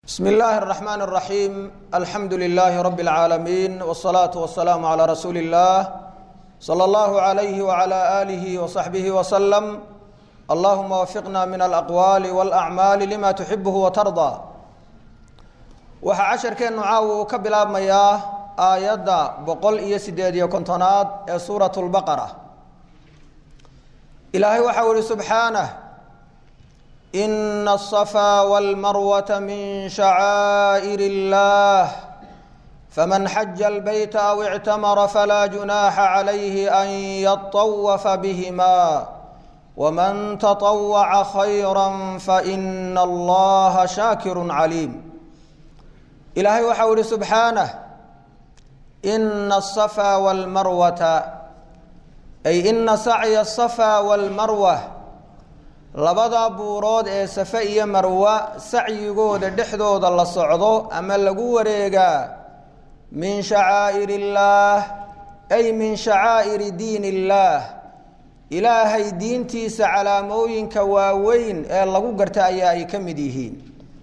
bsm اllahi الرحmn الرaحيم alxamdu لlh رb العaalمين والصlaaة والسlاam عlى rasuuli الlah slى اllah عlyh وعlى آlih وصaxbih وsلم allahuma wafiqna min alaqwaali wاlأcmaali lima tuxibh وtarضى waxaa casharkeennu caawa uu ka bilaabmayaa aayadda boqol iyo sideed iyo kontonaad ee suuraة الbaqرة ilaahay waxau ihi subxaanه إن الصفا والمروة من شعائر الله فمن حج البيت أو اعتمر فلا جناح عليه أن يطوف بهما ومن تطوع خيرا فإن الله شاكر عليم إلهي وحول سبحانه إن الصفا والمروة أي إن سعي الصفا والمروة labada buurood ee safe iyo marwa sacyigooda dhexdooda la socdo ama lagu wareegaa min shacaa'ir illaah ay min shacaa'iri diin illaah ilaahay diintiisa calaamooyinka waaweyn ee lagu garta ayaa ay ka mid yihiin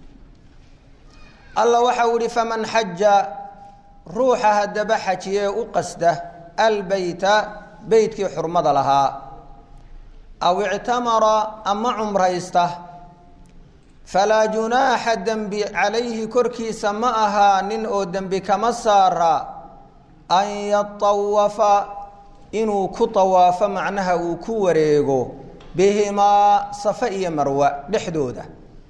alla waxau ihi faman xaja ruuxa haddaba xajiyee u qasda albeyta beytkii xurmada lahaa aw ictamara ama cumraysta falaa junaaxa dembi calayhi korkiisa ma ahaanin oo dembi kama saara an yatawafa inuu ku tawaafo macnaha uu ku wareego bihimaa safe iyo marwa dhexdooda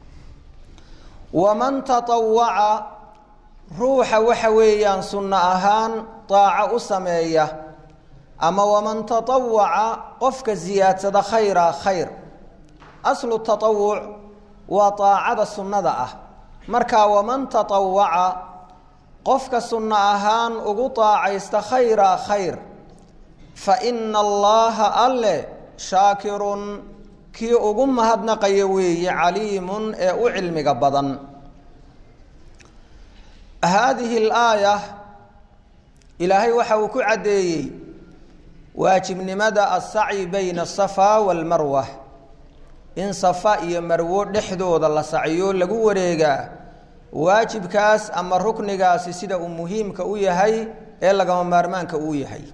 waman tatawaca ruuxa waxa weeyaan sunno ahaan daaco u sameeya ama waman tatawaca qofka ziyaadsada khayra khayr aslu tatawuc waa daacada sunnada ah marka waman tatawaca qofka sunno ahaan ugu daacaysta khayra khayr fa ina allaha alle shaakirun kii ugu mahadnaqaya weeye caliimun ee u cilmiga badan haadihi alaaya ilaahay waxa uu ku caddeeyey waajibnimada asacyi bayna asafa walmarwa in safa iyo marwo dhexdooda la sacyo lagu wareegaa waajibkaas ama ruknigaasi sida uu muhiimka u yahay ee lagama maarmaanka uu yahay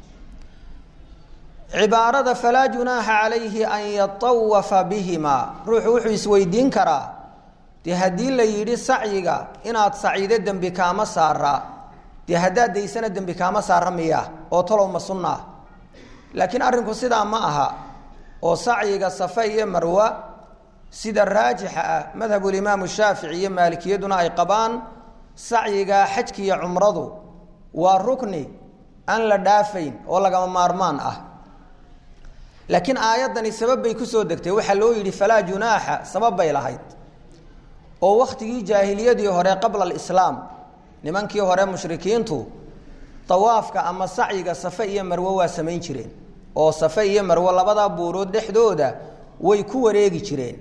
cibaarada falaa junaaxa calayhi an yatawafa bihimaa ruuxu wuxuu isweydiin karaa dee haddii la yidhi sacyiga inaad sacido dembi kaama saara dee haddaad daysana dembi kaama saara miya oo talow ma sunnaa laakiin arrinku sidaa ma aha oo sacyiga safe iyo marwa sida raajixa ah madhabulimaamu shaafici iyo maalikiyaduna ay qabaan sacyiga xajki iyo cumradu waa rukni aan la dhaafayn oo lagama maarmaan ah laakiin aayaddani sabab bay kusoo degtay waxaa loo yidhi falaa junaaxa sabab bay lahayd oo wakhtigii jaahiliyadii hore qabla alislaam nimankii hore mushrikiintu dawaafka ama sacyiga safe iyo marwo waa samayn jireen oo safe iyo marwo labada buurood dhexdooda way ku wareegi jireen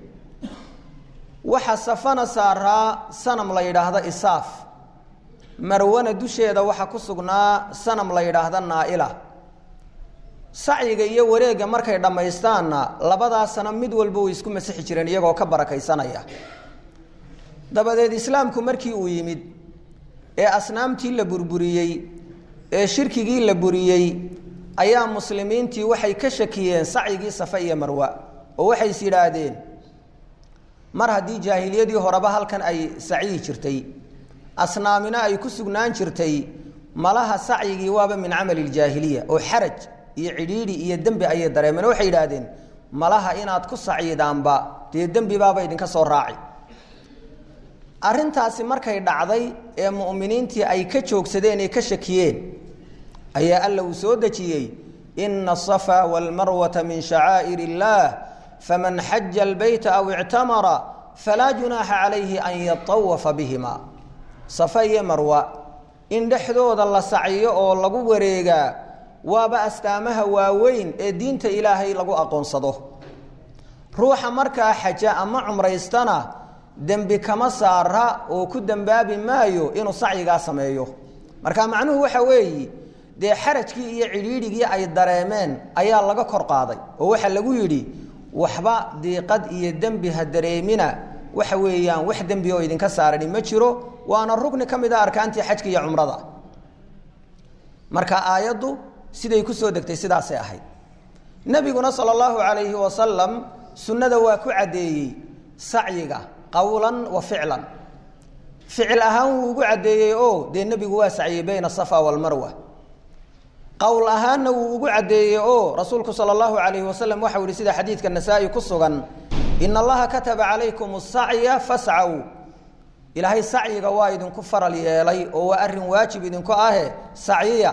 waxa safana saaraa sanam la yidhaahda isaaf marwana dusheeda waxaa ku sugnaa sanam la yidhaahda naaila sacyiga iyo wareegga markay dhammaystaanna labadaa sana mid walba way isku masixi jireen iyagoo ka barakaysanaya dabadeed islaamku markii uu yimid ee asnaamtii la burburiyey ee shirkigii la buriyey ayaa muslimiintii waxay ka shakiyeen sacyigii safe iyo marwa oo waxay is yidhaahdeen mar haddii jaahiliyadii horeba halkan ay sacyi jirtay asnaamina ay ku sugnaan jirtay malaha sacyigii waaba min camali ljaahiliya oo xaraj iyo cidhiidhi iyo dembi ayay dareemeen oo waxay yidhaahdeen malaha inaad ku sacyidaanba dee dembibaaba idinka soo raaci arrintaasi markay dhacday ee mu'miniintii ay ka joogsadeen ee ka shakiyeen ayaa alla uu soo dejiyey ina asafa walmarwata min shacaa'ir illaah faman xaja albeyta aw ictamara falaa junaaxa calayhi an yatawafa bihima safa iyo marwa in dhexdooda la sacyo oo lagu wareegaa waaba astaamaha waaweyn ee diinta ilaahay lagu aqoonsado ruuxa markaa xaja ama cumraystana dembi kama saara oo ku dembaabi maayo inuu sacyigaa sameeyo marka macnuhu waxa weeyi dee xarajkii iyo cidhiidhigii ay dareemeen ayaa laga kor qaaday oo waxaa lagu yidhi waxba diiqad iyo dembi ha dareemina waxa weeyaan wax dembi oo idinka saarani ma jiro waana rukni ka mid a arkaantii xajka iyo cumrada marka aayaddu siday kusoo degtay sidaasay ahayd nebiguna sala allahu calayhi wasalam sunnada waa ku caddeeyey sacyiga qowlan wa ficlan ficil ahaan wuu ugu caddeeyey oo dee nebigu waa sacyey bayna asafa walmarwa qowl ahaanna wuu ugu caddeeyey oo rasuulku sala allahu calayhi wasalam waxau yihi sida xadiidka nasaa-i ku sugan ina allaha kataba calaykum asacya fascaw ilaahay sacyiga waa idinku faral yeelay oo waa arrin waajib idinku ahe sacyiya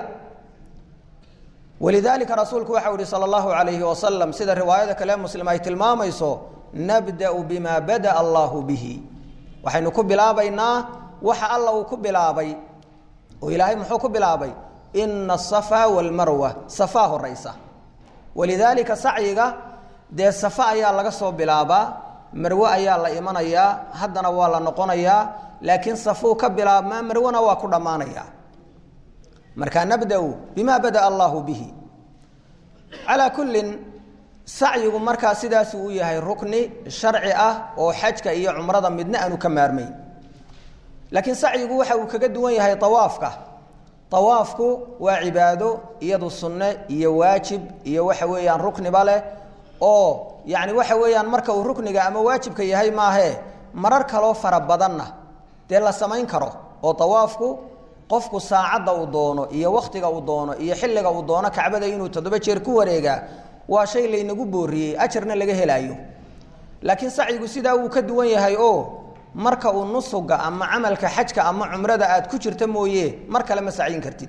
walidaalika rasuulku waxau yihi sala allahu calayhi wasalam sida riwaayada kale muslim ay tilmaamayso nabda'u bima bada'a allahu bihi waxaynu ku bilaabaynaa waxa alla uu ku bilaabay oo ilaahay muxuu ku bilaabay ina asafa walmarwa safaa horaysa walidaalika sacyiga dee safa ayaa laga soo bilaabaa marwe ayaa la imanayaa haddana waa la noqonayaa laakiin safuu ka bilaabmaa marwena waa ku dhammaanayaa marka nabda-u bima bada'a allahu bihi calaa kullin sacyigu markaa sidaasuu u yahay rukni sharci ah oo xajka iyo cumrada midna aanu ka maarmayn laakiin sacyigu waxa uu kaga duwan yahay awaafka awaafku waa cibaado iyadu sunne iyo waajib iyo waxa weeyaan rukniba leh oo yani waxa weeyaan marka uu rukniga ama waajibka yahay maahee marar kaloo fara badanna dee la samayn karo oo awaafku qofku saacadda uu doono iyo wakhtiga uu doono iyo xilliga uu doono kacbada inuu toddoba jeer ku wareegaa waa shay laynagu booriyey ajarna laga helaayo laakiin sacyigu sidaa wuu ka duwan yahay oo marka uu nusuga ama camalka xajka ama cumrada aad ku jirta mooye mar kale ma sacyin kartid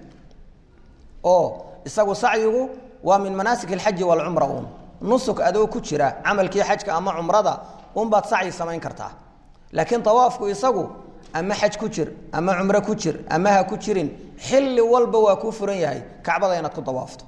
oo isagu sacyigu waa min manaasik alxaji walcumra un nusuk adoo ku jira camalkii xajka ama cumrada unbaad sacyi samayn kartaa laakiin awaafku isagu ama xaj ku jir ama cumro ku jir ama ha ku jirin xilli walba waa kuu furan yahay kacbada inaad ku dawaafto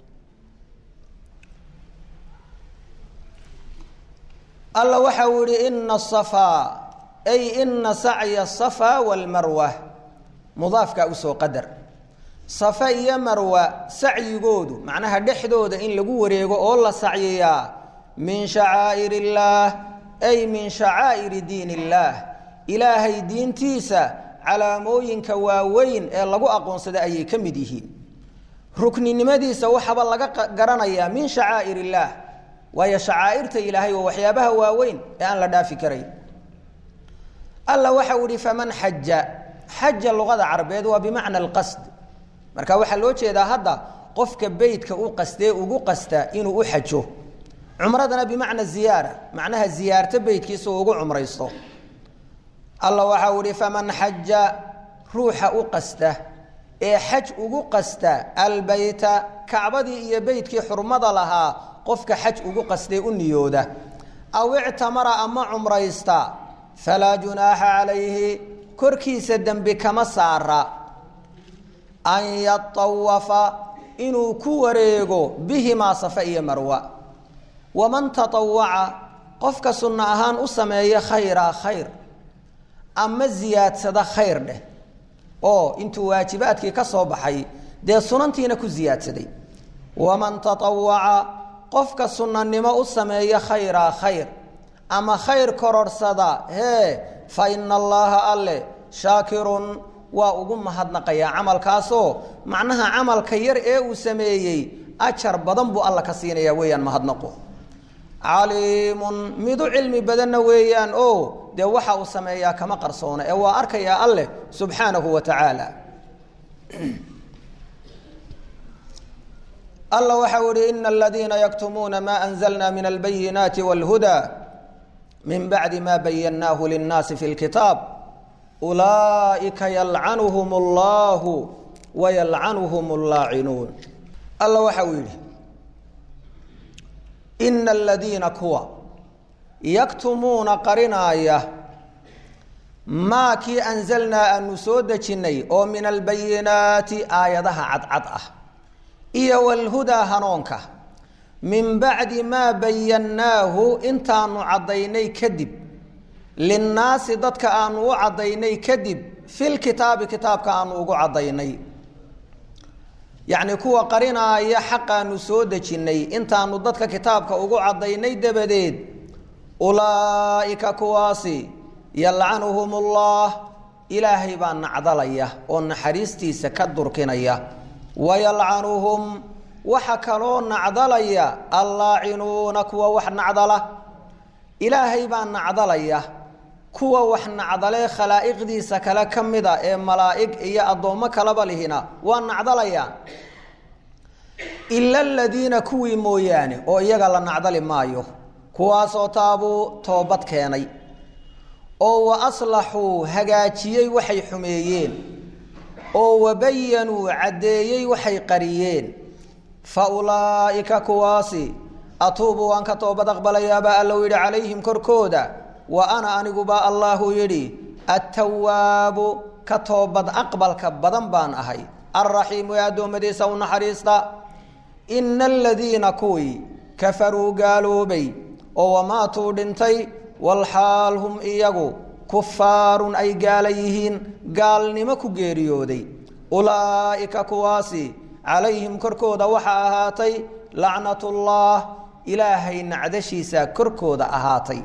alla waxa uu yihi ina asafa ay ina sacya asafa walmarwa mudaafkaa usoo qadar safa iyo marwa sacyigoodu macnaha dhexdooda in lagu wareego oo la sacyiyaa min shacaa'ir illaah ay min shacaa'iri diin illaah ilaahay diintiisa calaamooyinka waaweyn ee lagu aqoonsada ayay ka mid yihiin rukninimadiisa waxaaba laga garanayaa min shacaa'ir illaah waayo shacaa'irta ilaahay waa waxyaabaha waaweyn ee aan la dhaafi karayn alla waxa uu ihi faman xaja xaja luqada carabeed waa bimacna alqasd marka waxaa loo jeedaa hadda qofka beytka u qastee ugu qasta inuu u xajo cumradana bimacna ziyaara macnaha ziyaarto beytkiisa uu ugu cumraysto alla waxa uu ihi faman xaja ruuxa u qasta ee xaj ugu qasta albeyta kacbadii iyo beytkii xurmada lahaa qofka xaj ugu qastee u niyooda aw ictamara ama cumraysta falaa junaaxa calayhi korkiisa dembi kama saara an yatawafa inuu ku wareego bihimaa safa iyo marwa waman tatawaca qofka sunno ahaan u sameeya khayraa khayr ama ziyaadsada khayr dheh oo intuu waajibaadkii ka soo baxay dee sunantiina ku ziyaadsaday waman tatawaca qofka sunnanimo u sameeya khayraa khayr ama khayr kororhsada hee fa ina allaha alle shaakirun waa ugu mahadnaqayaa camalkaasoo macnaha camalka yar ee uu sameeyey ajar badan buu alla ka siinayaa weeyaan mahadnaqo caliimun midu cilmi badanna weeyaan oo dee waxa uu sameeyaa kama qarsoona ee waa arkayaa alleh subxaanahu wa tacaala alla waxa u ihi ina aladiina yaktumuuna ma anzalna min albayinaati wاlhuda min bacdi ma bayannaahu linnaasi fi lkitaab ulaaئika yalcanuhum اllahu wayalcanuhum اllaacinuun alla waxa uu yidhi ina aladiina kuwa yaktumuuna qarinaaya maa kii anzalnaa aanu soo dejinnay oo min albayinaati aayadaha cadcad ah iyo wlhudaa hanuunka min bacdi maa bayannaahu intaanu caddaynay kadib linnaasi dadka aanu u caddaynay kadib filkitaabi kitaabka aanu ugu caddaynay yacni kuwa qarinaaya xaqaanu soo dejinnay intaanu dadka kitaabka ugu caddaynay dabadeed ulaa'ika kuwaasi yalcanuhum ullah ilaahay baa nacdalaya oo naxariistiisa ka durkinaya wayalcanuhum waxa kaloo nacdalaya allaacinuuna kuwa wax nacdala ilaahay baa nacdalaya kuwa wax nacdalee khalaa'iqdiisa kale ka mida ee malaa'ig iyo addoommo kalaba lihina waa nacdalayaan ila aladiina kuwii mooyaane oo iyaga la nacdali maayo kuwaasoo taabuu toobad keenay oo wa aslaxuu hagaajiyey waxay xumeeyeen oo wabayanuu caddeeyey waxay qariyeen fa ulaa'ika kuwaasi atuubu waan ka toobad aqbalayaabaa allow yidhi calayhim korkooda wa ana aniguba allaahu yidhi attawaabu ka toobad aqbalka badan baan ahay alraxiimu ee addoommadiisa u naxariista ina aladiina kuwii kafaruu gaaloobay oo wamaatuu dhintay walxaal hum iyagu kufaarun ay gaala yihiin gaalnimo ku geeriyooday ulaa'ika kuwaasi calayhim korkooda waxaa ahaatay lacnatullah ilaahay nacdashiisa korkooda ahaatay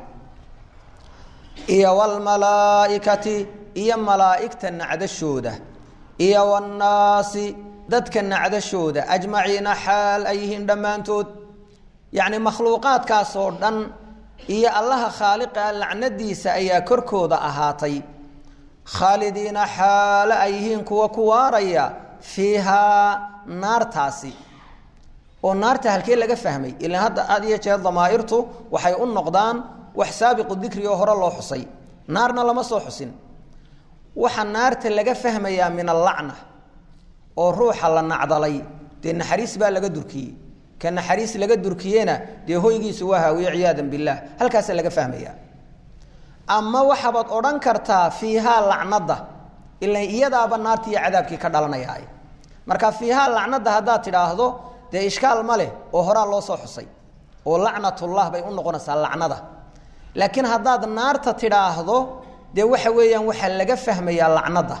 iyo wlmalaa'ikati iyo malaa'igta nacdashooda iyo wاnnaasi dadka nacdashooda ajmaciina xaal ay yihiin dhammaantood yacni makhluuqaadkaasoo dhan iyo allaha khaaliqa lacnadiisa ayaa korkooda ahaatay khaalidiina xaalo ay yihiin kuwa ku waaraya fiihaa naartaasi oo naarta halkee laga fahmay ilaan hadda aad iyo jeer damaa'irtu waxay u noqdaan wax saabiqu dikri oo hore loo xusay naarna lama soo xusin waxa naarta laga fahmayaa min allacna oo ruuxa la nacdalay dee naxariis baa laga durkiyey ka naxariis laga durkiyena dee hoygiisu waa haawiye ciyaadan billaah halkaasaa laga fahmaya ama waxabaad odhan kartaa fiihaa lacnada ilan iyadaaba naarti iyo cadaabkii ka dhalanaya marka fiihaa lacnada haddaad tidhaahdo dee ishkaal ma leh oo horaa loo soo xusay oo lacnatullah bay u noqonaysaa lacnada laakiin haddaad naarta tidhaahdo dee waxa weeyaan waxaa laga fahmayaa lacnada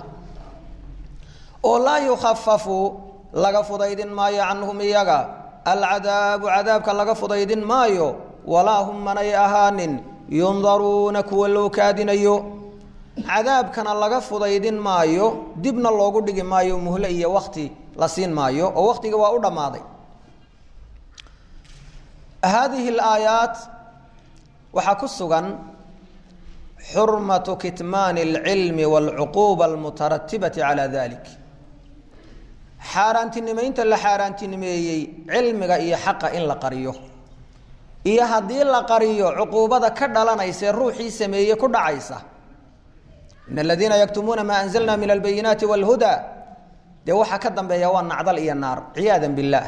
oo laa yukhafafu laga fudaydin maayo canhum iyaga alcadaabu cadaabka laga fudaydin maayo walaa hum manay ahaanin yundaruuna kuwa loo kaadinayo cadaabkana laga fudaydin maayo dibna loogu dhigi maayo muhle iyo wakti la siin maayo oo waktiga waa u dhammaaday haadihi alaayaat waxaa ku sugan xurmatu kitmaani alcilmi waalcuquuba almutaratibati calaa dalik xaaraantinimeynta la xaaraantinimeeyey cilmiga iyo xaqa in la qariyo iyo haddii la qariyo cuquubada ka dhalanaysae ruuxii sameeye ku dhacaysa in aladiina yaktumuuna maa anzalna min albayinaati wاlhuda dee waxaa ka dambeeya waa nacdal iyo naar ciyaada biاllaah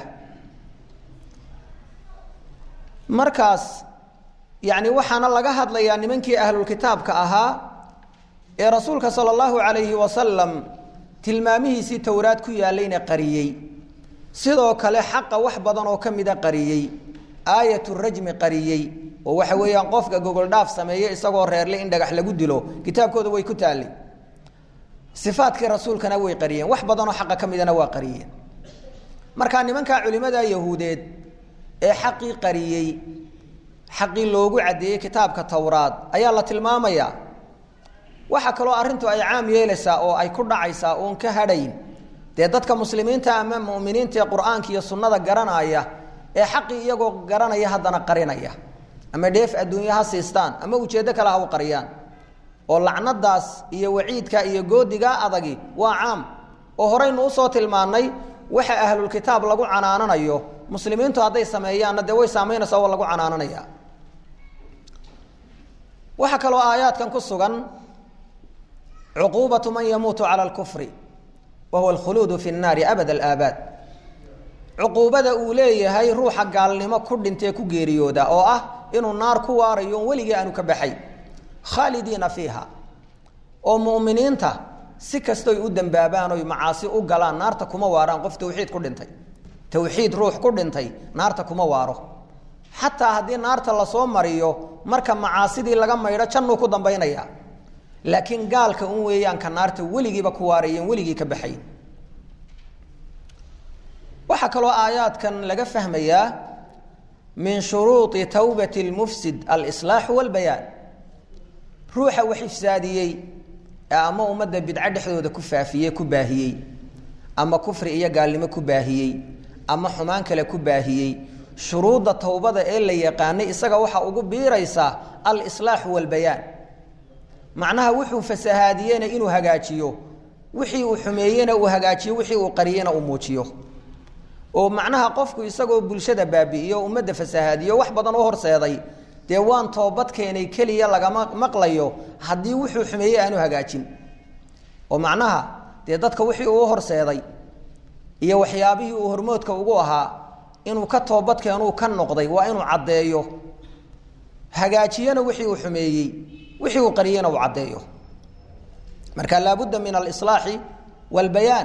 markaas yani waxaana laga hadlayaa nimankii ahlulkitaabka ahaa ee rasuulka salى اllahu alayhi wasalam tilmaamihiisii towraad ku yaalayna qariyey sidoo kale xaqa wax badan oo ka mida qariyey aayat rajmi qariyey oo waxa weeyaan qofka gogoldhaaf sameeye isagoo reerle in dhagax lagu dilo kitaabkooda way ku taallay ifaadkii rasuulkana way qariyeen wax badanoo xaqa ka midana waa qariyeen markaa nimankaa culimada yahuudeed ee xaqii qariyey xaqii loogu caddeeyey kitaabka towraad ayaa la tilmaamayaa waxaa kaloo arrintu ay caam yeelaysaa oo ay ku dhacaysaa oon ka hadhayn dee dadka muslimiinta ama muminiinta ee qur-aanka iyo sunnada garanaya ee xaqii iyagoo garanaya haddana qarinaya ama dheef adduunya ha siistaan ama ujeeddo kale ha u qariyaan oo lacnadaas iyo waciidka iyo goodigaa adagi waa caam oo horaynu usoo tilmaannay waxa ahlulkitaab lagu canaananayo muslimiintu hadday sameeyaanna dee way saamaynaysaa oo lagu canaananaya waxaa kaloo aayaadkan ku sugan cuquubatu man yamuutu cala alkufri wa huwa alkhuluudu fi nnaari abad alaabaad cuquubada uu leeyahay ruuxa gaalnimo ku dhintee ku geeriyooda oo ah inuu naar ku waarayo on weligii aanu ka baxay khaalidiina fiiha oo mu'miniinta si kastoy u dembaabaan oy macaasi u galaan naarta kuma waaraan qof tawxiid ku dhintay tawxiid ruux ku dhintay naarta kuma waaro xataa haddii naarta lasoo mariyo marka macaasidii laga maydho jannuu ku dambaynaya laakiin gaalka un weeyaanka naarta weligiiba ku waarayeen weligii ka baxay waxaa kaloo aayaadkan laga fahmayaa min shuruudi towbati lmufsid alislaaxu walbayaan ruuxa wax ifsaadiyey ee ama ummadda bidco dhexdooda ku faafiyey ku baahiyey ama kufri iyo gaalnimo ku baahiyey ama xumaan kale ku baahiyey shuruudda towbada ee la yaqaanay isaga waxaa ugu biiraysaa alislaaxu walbayaan macnaha wuxuu fasahaadiyena inuu hagaajiyo wixii uu xumeeyena uu hagaajiyo wixii uu qariyena uu muujiyo oo macnaha qofku isagoo bulshada baabi'iyo ummadda fasahaadiyo wax badan u horseeday dee waan toobad keenay keliya lagama maqlayo haddii wuxuu xumeeyey aanu hagaajin oo macnaha dee dadka wixii uu horseeday iyo waxyaabihii uu hormoodka ugu ahaa inuu ka toobadkeenuu ka noqday waa inuu caddeeyo hagaajiyana wixii uu xumeeyey wixii uu qariyena uu caddeeyo marka laabudda min alislaaxi walbayaan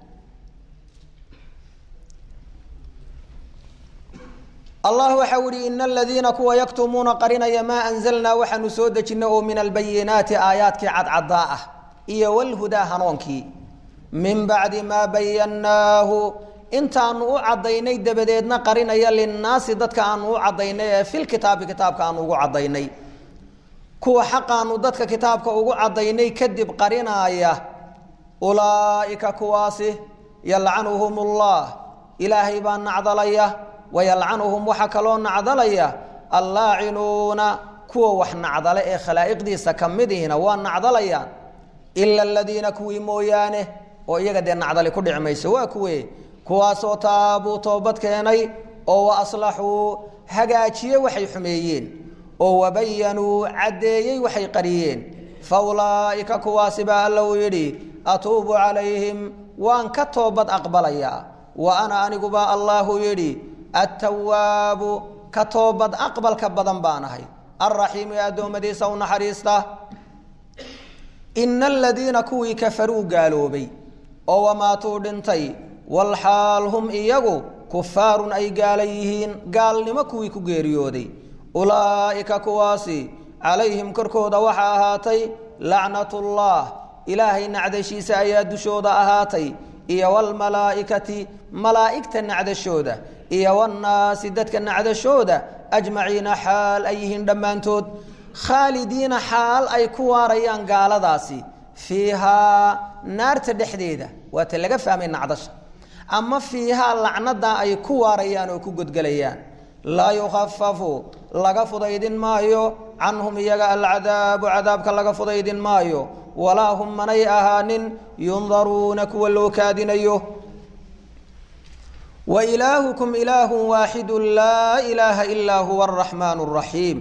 allah waxau ihi ina aladiina kuwa yaktumuuna qarinaya maa anzalnaa waxaanu soo dejinay oo min albayinaati aayaadkii cadcadaa ah iyo walhudaa hanuunkii min bacdi maa bayannaahu intaanu u caddaynay dabadeedna qarinaya linnaasi dadka aanu u caddaynay ee filkitaabi kitaabka aanu ugu caddaynay kuwa xaqaanu dadka kitaabka ugu caddaynay kadib qarinaaya ulaa'ika kuwaasi yalcanuhum ullah ilaahay baa nacdalaya wayalcanuhum waxaa kaloo nacdalaya allaacinuuna kuwa wax nacdale ee khalaa'iqdiisa ka midihina waa nacdalayaan ila aladiina kuwii mooyaane oo iyaga dee nacdali ku dhici mayso waa kuwe kuwaasoo taabuu toobad keenay oo wa aslaxuu hagaajiye waxay xumeeyeen oo wabayanuu caddeeyey waxay qariyeen fa ulaa'ika kuwaasi baa alla uu yidhi atuubu calayhim waan ka toobad aqbalayaa wa ana anigubaa allaahu yidhi attawaabu ka toobad aqbalka badan baan ahay alraxiimu ee addoommadiisa u naxariista ina aladiina kuwii kafaruu gaaloobay oo wamaatuu dhintay walxaal hum iyagu kufaarun ay gaala yihiin gaalnimo kuwii ku geeriyooday ulaa'ika kuwaasi calayhim korkooda waxaa ahaatay lacnatullah ilaahay nacdashiisa ayaa dushooda ahaatay iyo walmalaa'ikati malaa'igta nacdashooda iyo wannaasi dadka nacdashooda ajmaciina xaal ay yihiin dhammaantood khaalidiina xaal ay ku waarayaan gaaladaasi fiihaa naarta dhexdeeda waata laga fahmay nacdasha ama fiihaa lacnada ay ku waarayaan oo ku godgelayaan laa yukhafafu laga fudaydin maayo canhum iyaga alcadaabu cadaabka laga fudaydin maayo walaa hum manay ahaanin yundaruuna kuwa loo kaadinayo wa ilaahukum ilaahu waaxidu laa ilaaha ilaa huwa araxmaan araxiim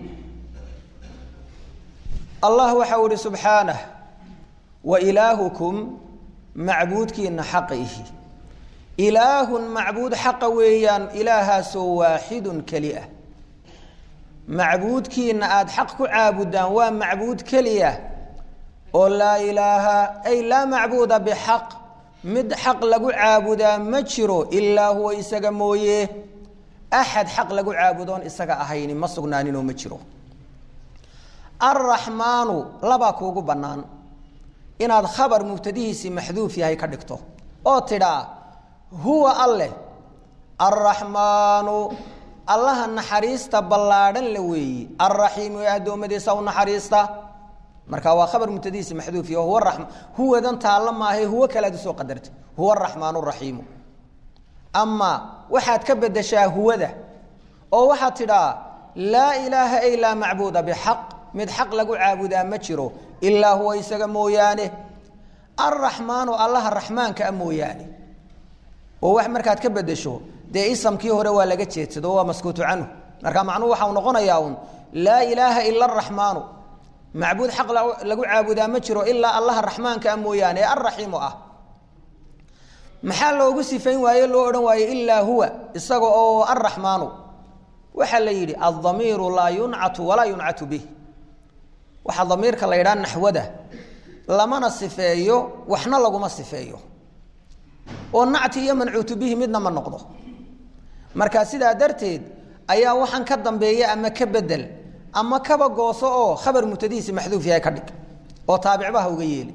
allah waxau ihi subxaanah wa ilaahukum macbuudkiina xaqa ihi ilaahun macbuud xaqa weeyaan ilaahaasoo waaxidun keli ah macbuudkiina aada xaq ku caabudaan waa macbuud keliya oo laa ilaaha ay laa macbuuda bixaq mid xaq lagu caabudaa ma jiro ilaa huwa isaga mooye axad xaq lagu caabudoon isaga ahayni ma sugnaaninoo ma jiro alraxmaanu labaa kuugu bannaan inaad khabar mubtadihiisii maxduuf yahay ka dhigto oo tidhaa huwa alleh alraxmaanu allaha naxariista ballaadhan la weeyi alraxiimu ee addoommadiisa u naxariista marka waa khabar mubtadihiisi maxduuf yaho huwa raxma huwadan taalla maahae huwo kalead usoo qadartay huwa araxmaan araxiimu ama waxaad ka bedeshaa huwada oo waxaad tidhaa laa ilaaha ay laa macbuuda bixaq mid xaq lagu caabudaa ma jiro ilaa huwa isaga mooyaane alraxmaanu allaha raxmaanka a mooyaane oo wax markaad ka bedesho dee isamkii hore waa laga jeedsado waa maskuutu canhu marka macnuhu waxau noqonayaa un laa ilaaha ila araxmaanu macbuud xaq lagu caabudaa ma jiro ilaa allaha raxmaanka a mooyaane ee alraxiimu ah maxaa loogu sifayn waaye loo odhan waaye ilaa huwa isaga oo alraxmaanu waxaa la yidhi aldamiiru laa yuncatu walaa yuncatu bih waxaa damiirka la yidhaha naxwada lamana sifeeyo waxna laguma sifeeyo oo nacti iyo mancuutu bihi midna ma noqdo marka sidaa darteed ayaa waxaan ka dambeeya ama ka bedel ama kaba gooso oo khabar mubtadihiisi maxduuf yahay ka dhig oo taabicbaha uga yeeli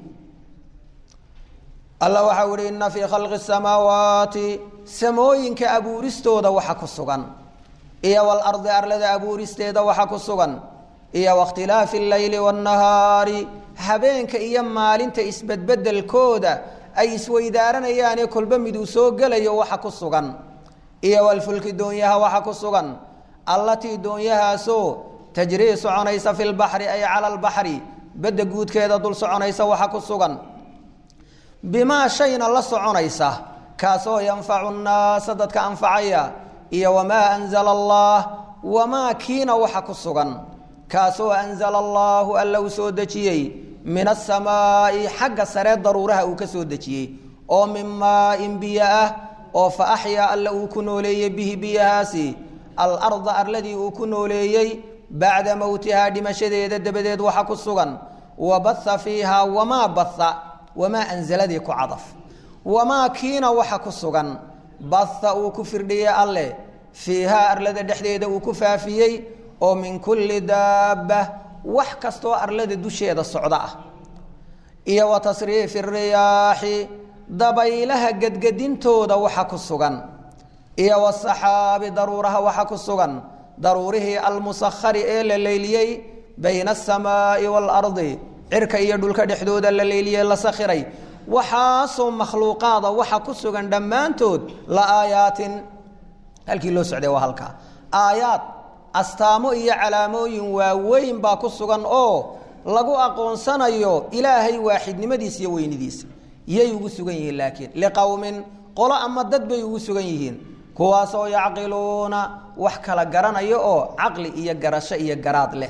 alla waxau ihi ina fii khalqi samaawaati samooyinka abuuristooda waxa ku sugan iyo walardi arlada abuuristeeda waxa ku sugan iyo wakhtilaafi alleyli waannahaari habeenka iyo maalinta isbedbedelkooda ay isweydaaranayaanee kolba miduu soo gelayo waxa ku sugan iyo walfulki doonyaha waxa ku sugan allatii doonyahaasoo tajrii soconaysa fi lbaxri ay cala albaxri badda guudkeeda dul soconaysa waxa ku sugan bimaa shayna la soconaysa kaasoo yanfacu nnaasa dadka anfacaya iyo wamaa anzala allah wamaa kiina waxa ku sugan kaasoo anzala allaahu alla uu soo dejiyey min asamaa'i xagga saree daruuraha uu ka soo dejiyey oo min maain biyo ah oo fa axyaa alla uu ku nooleeyey bihi biyahaasi alarda arladii uu ku nooleeyey bacda mowtihaa dhimashadeeda dabadeed waxa ku sugan wa baha fiihaa wamaa baha wamaa anzaladii ku cadaf wamaa kiina waxa ku sugan baha uu ku firdhiyey alleh fiihaa arlada dhexdeeda uu ku faafiyey oo min kulli daabba wax kastoo arlada dusheeda socda ah iyo wa tasriifi riyaaxi dabaylaha gedgedintooda waxa ku sugan iyo wasaxaabi daruuraha waxa ku sugan daruurihii almusakhari ee la leyliyey bayna asamaa'i waalardi cirka iyo dhulka dhexdooda la leyliyey la sakhiray waxaasoo makhluuqaada waxa ku sugan dhammaantood la aayaatin halkii loo socday waa halkaa aayaad astaamo iyo calaamooyin waaweyn baa ku sugan oo lagu aqoonsanayo ilaahay waaxidnimadiisa iyo weynidiisa yay ugu sugan yihiin laakiin liqowmin qolo ama dad bay ugu sugan yihiin kuwaasoo yacqiluuna wax kala garanaya oo caqli iyo garasho iyo garaad leh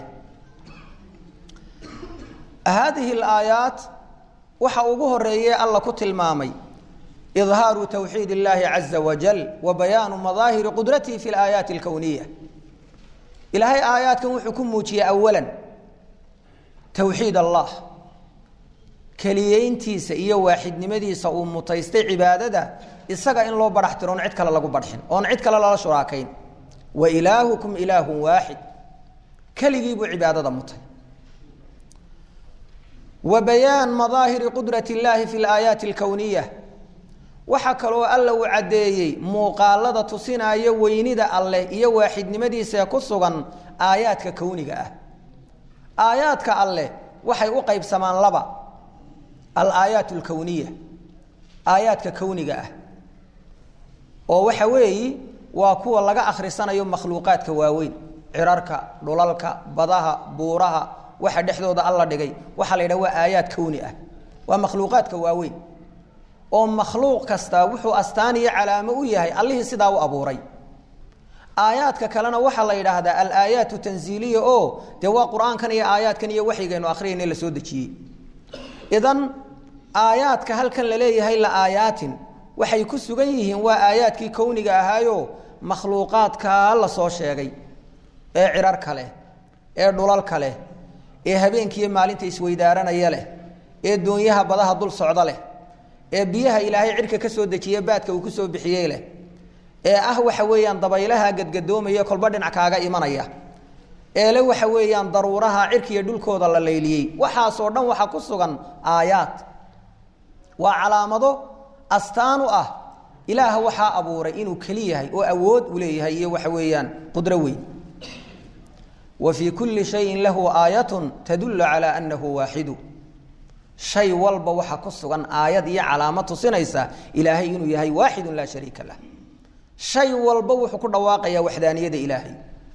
haadihi alaayaat waxa ugu horeeye alla ku tilmaamay idhaaru tawxiid illaahi caza wajal wa bayaanu madaahiri qudratihi fi alaayaati alkowniya ilaahay aayaadkan wuxuu ku muujiyey awalan towxiid allah keliyeyntiisa iyo waaxidnimadiisa uu mutaystay cibaadada isaga in loo badhax tiro oon cid kale lagu badxin oon cid kale lala shuraakayn wa ilaahukum ilaahun waaxid keligii buu cibaadada mutay wa bayaan madaahiri qudrat illaahi fi alaayaati alkowniya waxaa kaloo alla uu caddeeyey muuqaalada tusinaya weynida alleh iyo waaxidnimadiisaee ku sugan aayaadka kowniga ah aayaadka alleh waxay u qaybsamaan laba alaayaat alkowniya aayaadka kowniga ah oo waxa weeyi waa kuwa laga akhrisanayo makhluuqaadka waaweyn cirarka dhulalka badaha buuraha waxa dhexdooda alla dhigay waxaa la yidhaha waa aayaad kowni ah waa makhluuqaadka waaweyn oo makhluuq kastaa wuxuu astaan iyo calaamo u yahay allihii sidaa u abuuray aayaadka kalena waxaa la yidhaahdaa alaayaatu tanziiliya oo dee waa qur-aankan iyo aayaadkan iyo waxyigaynu akhriyayna la soo dejiyey idan aayaadka halkan la leeyahay la aayaatin waxay ku sugan yihiin waa aayaadkii kowniga ahaayo makhluuqaadkaa la soo sheegay ee cirarka leh ee dhulalka leh ee habeenkiiyo maalinta isweydaaranaya leh ee doonyaha badaha dul socda leh ee biyaha ilaahay cirka ka soo dejiye baadka uu ku soo bixiyey leh ee ah waxa weeyaan dabaylaha gadgadoomaya kolba dhinac kaaga imanaya ee le waxa weeyaan daruuraha cirkiiyo dhulkooda la layliyey waxaasoo dhan waxaa ku sugan aayaad waa calaamado astaan u ah ilaah waxaa abuuray inuu keli yahay oo awood u leeyahay iyo waxa weeyaan qudro weyn wa fii kulli shayin lahu aayatun tadullu calaa annahu waaxidu shay walba waxaa ku sugan aayad iyo calaamad tusinaysa ilaahay inuu yahay waaxidun laa shariika lah shay walba wuxuu ku dhawaaqayaa waxdaaniyada ilaahay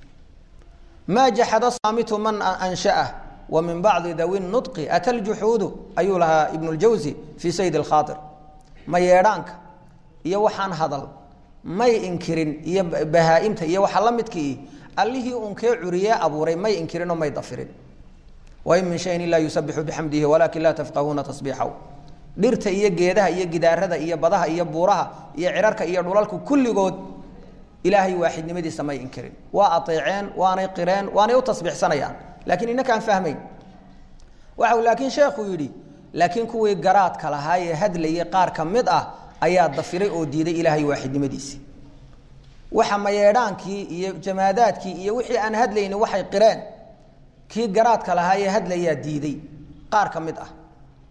maa jaxada saamitu man anshaah wa min bacdi dawi nudqi ata ljuxuudu ayuu lahaa ibnu ljawsi fii sayd alkhaair ma yeedhaanka iyo waxaan hadal may inkirin iyo bahaa-imta iyo waxa la midkii allihii unkee curiyee abuuray may inkirinoo may dafirin wain min shayin ilaa yusabixu bixamdihi walaakin laa tafqahuuna tasbiixaw dhirta iyo geedaha iyo gidaarada iyo badaha iyo buuraha iyo cirarka iyo dhulalku kulligood ilaahay waaxidnimadiisa may inkirin waa aeeceen waanay qireen waanay u tasbiixsanayaan laakiin inakaan fahmayn waxau laakiin sheekhu yidhi laakiin kuwii garaadka lahaa ee hadlayay qaar ka mid ah ayaa dafiray oo diiday ilaahay waaxidnimadiisi waxa mayeedhaankii iyo jamaadaadkii iyo wixii aan hadlayni waxay qireen kii garaadka lahaa ee hadlayaa diiday qaar ka mid ah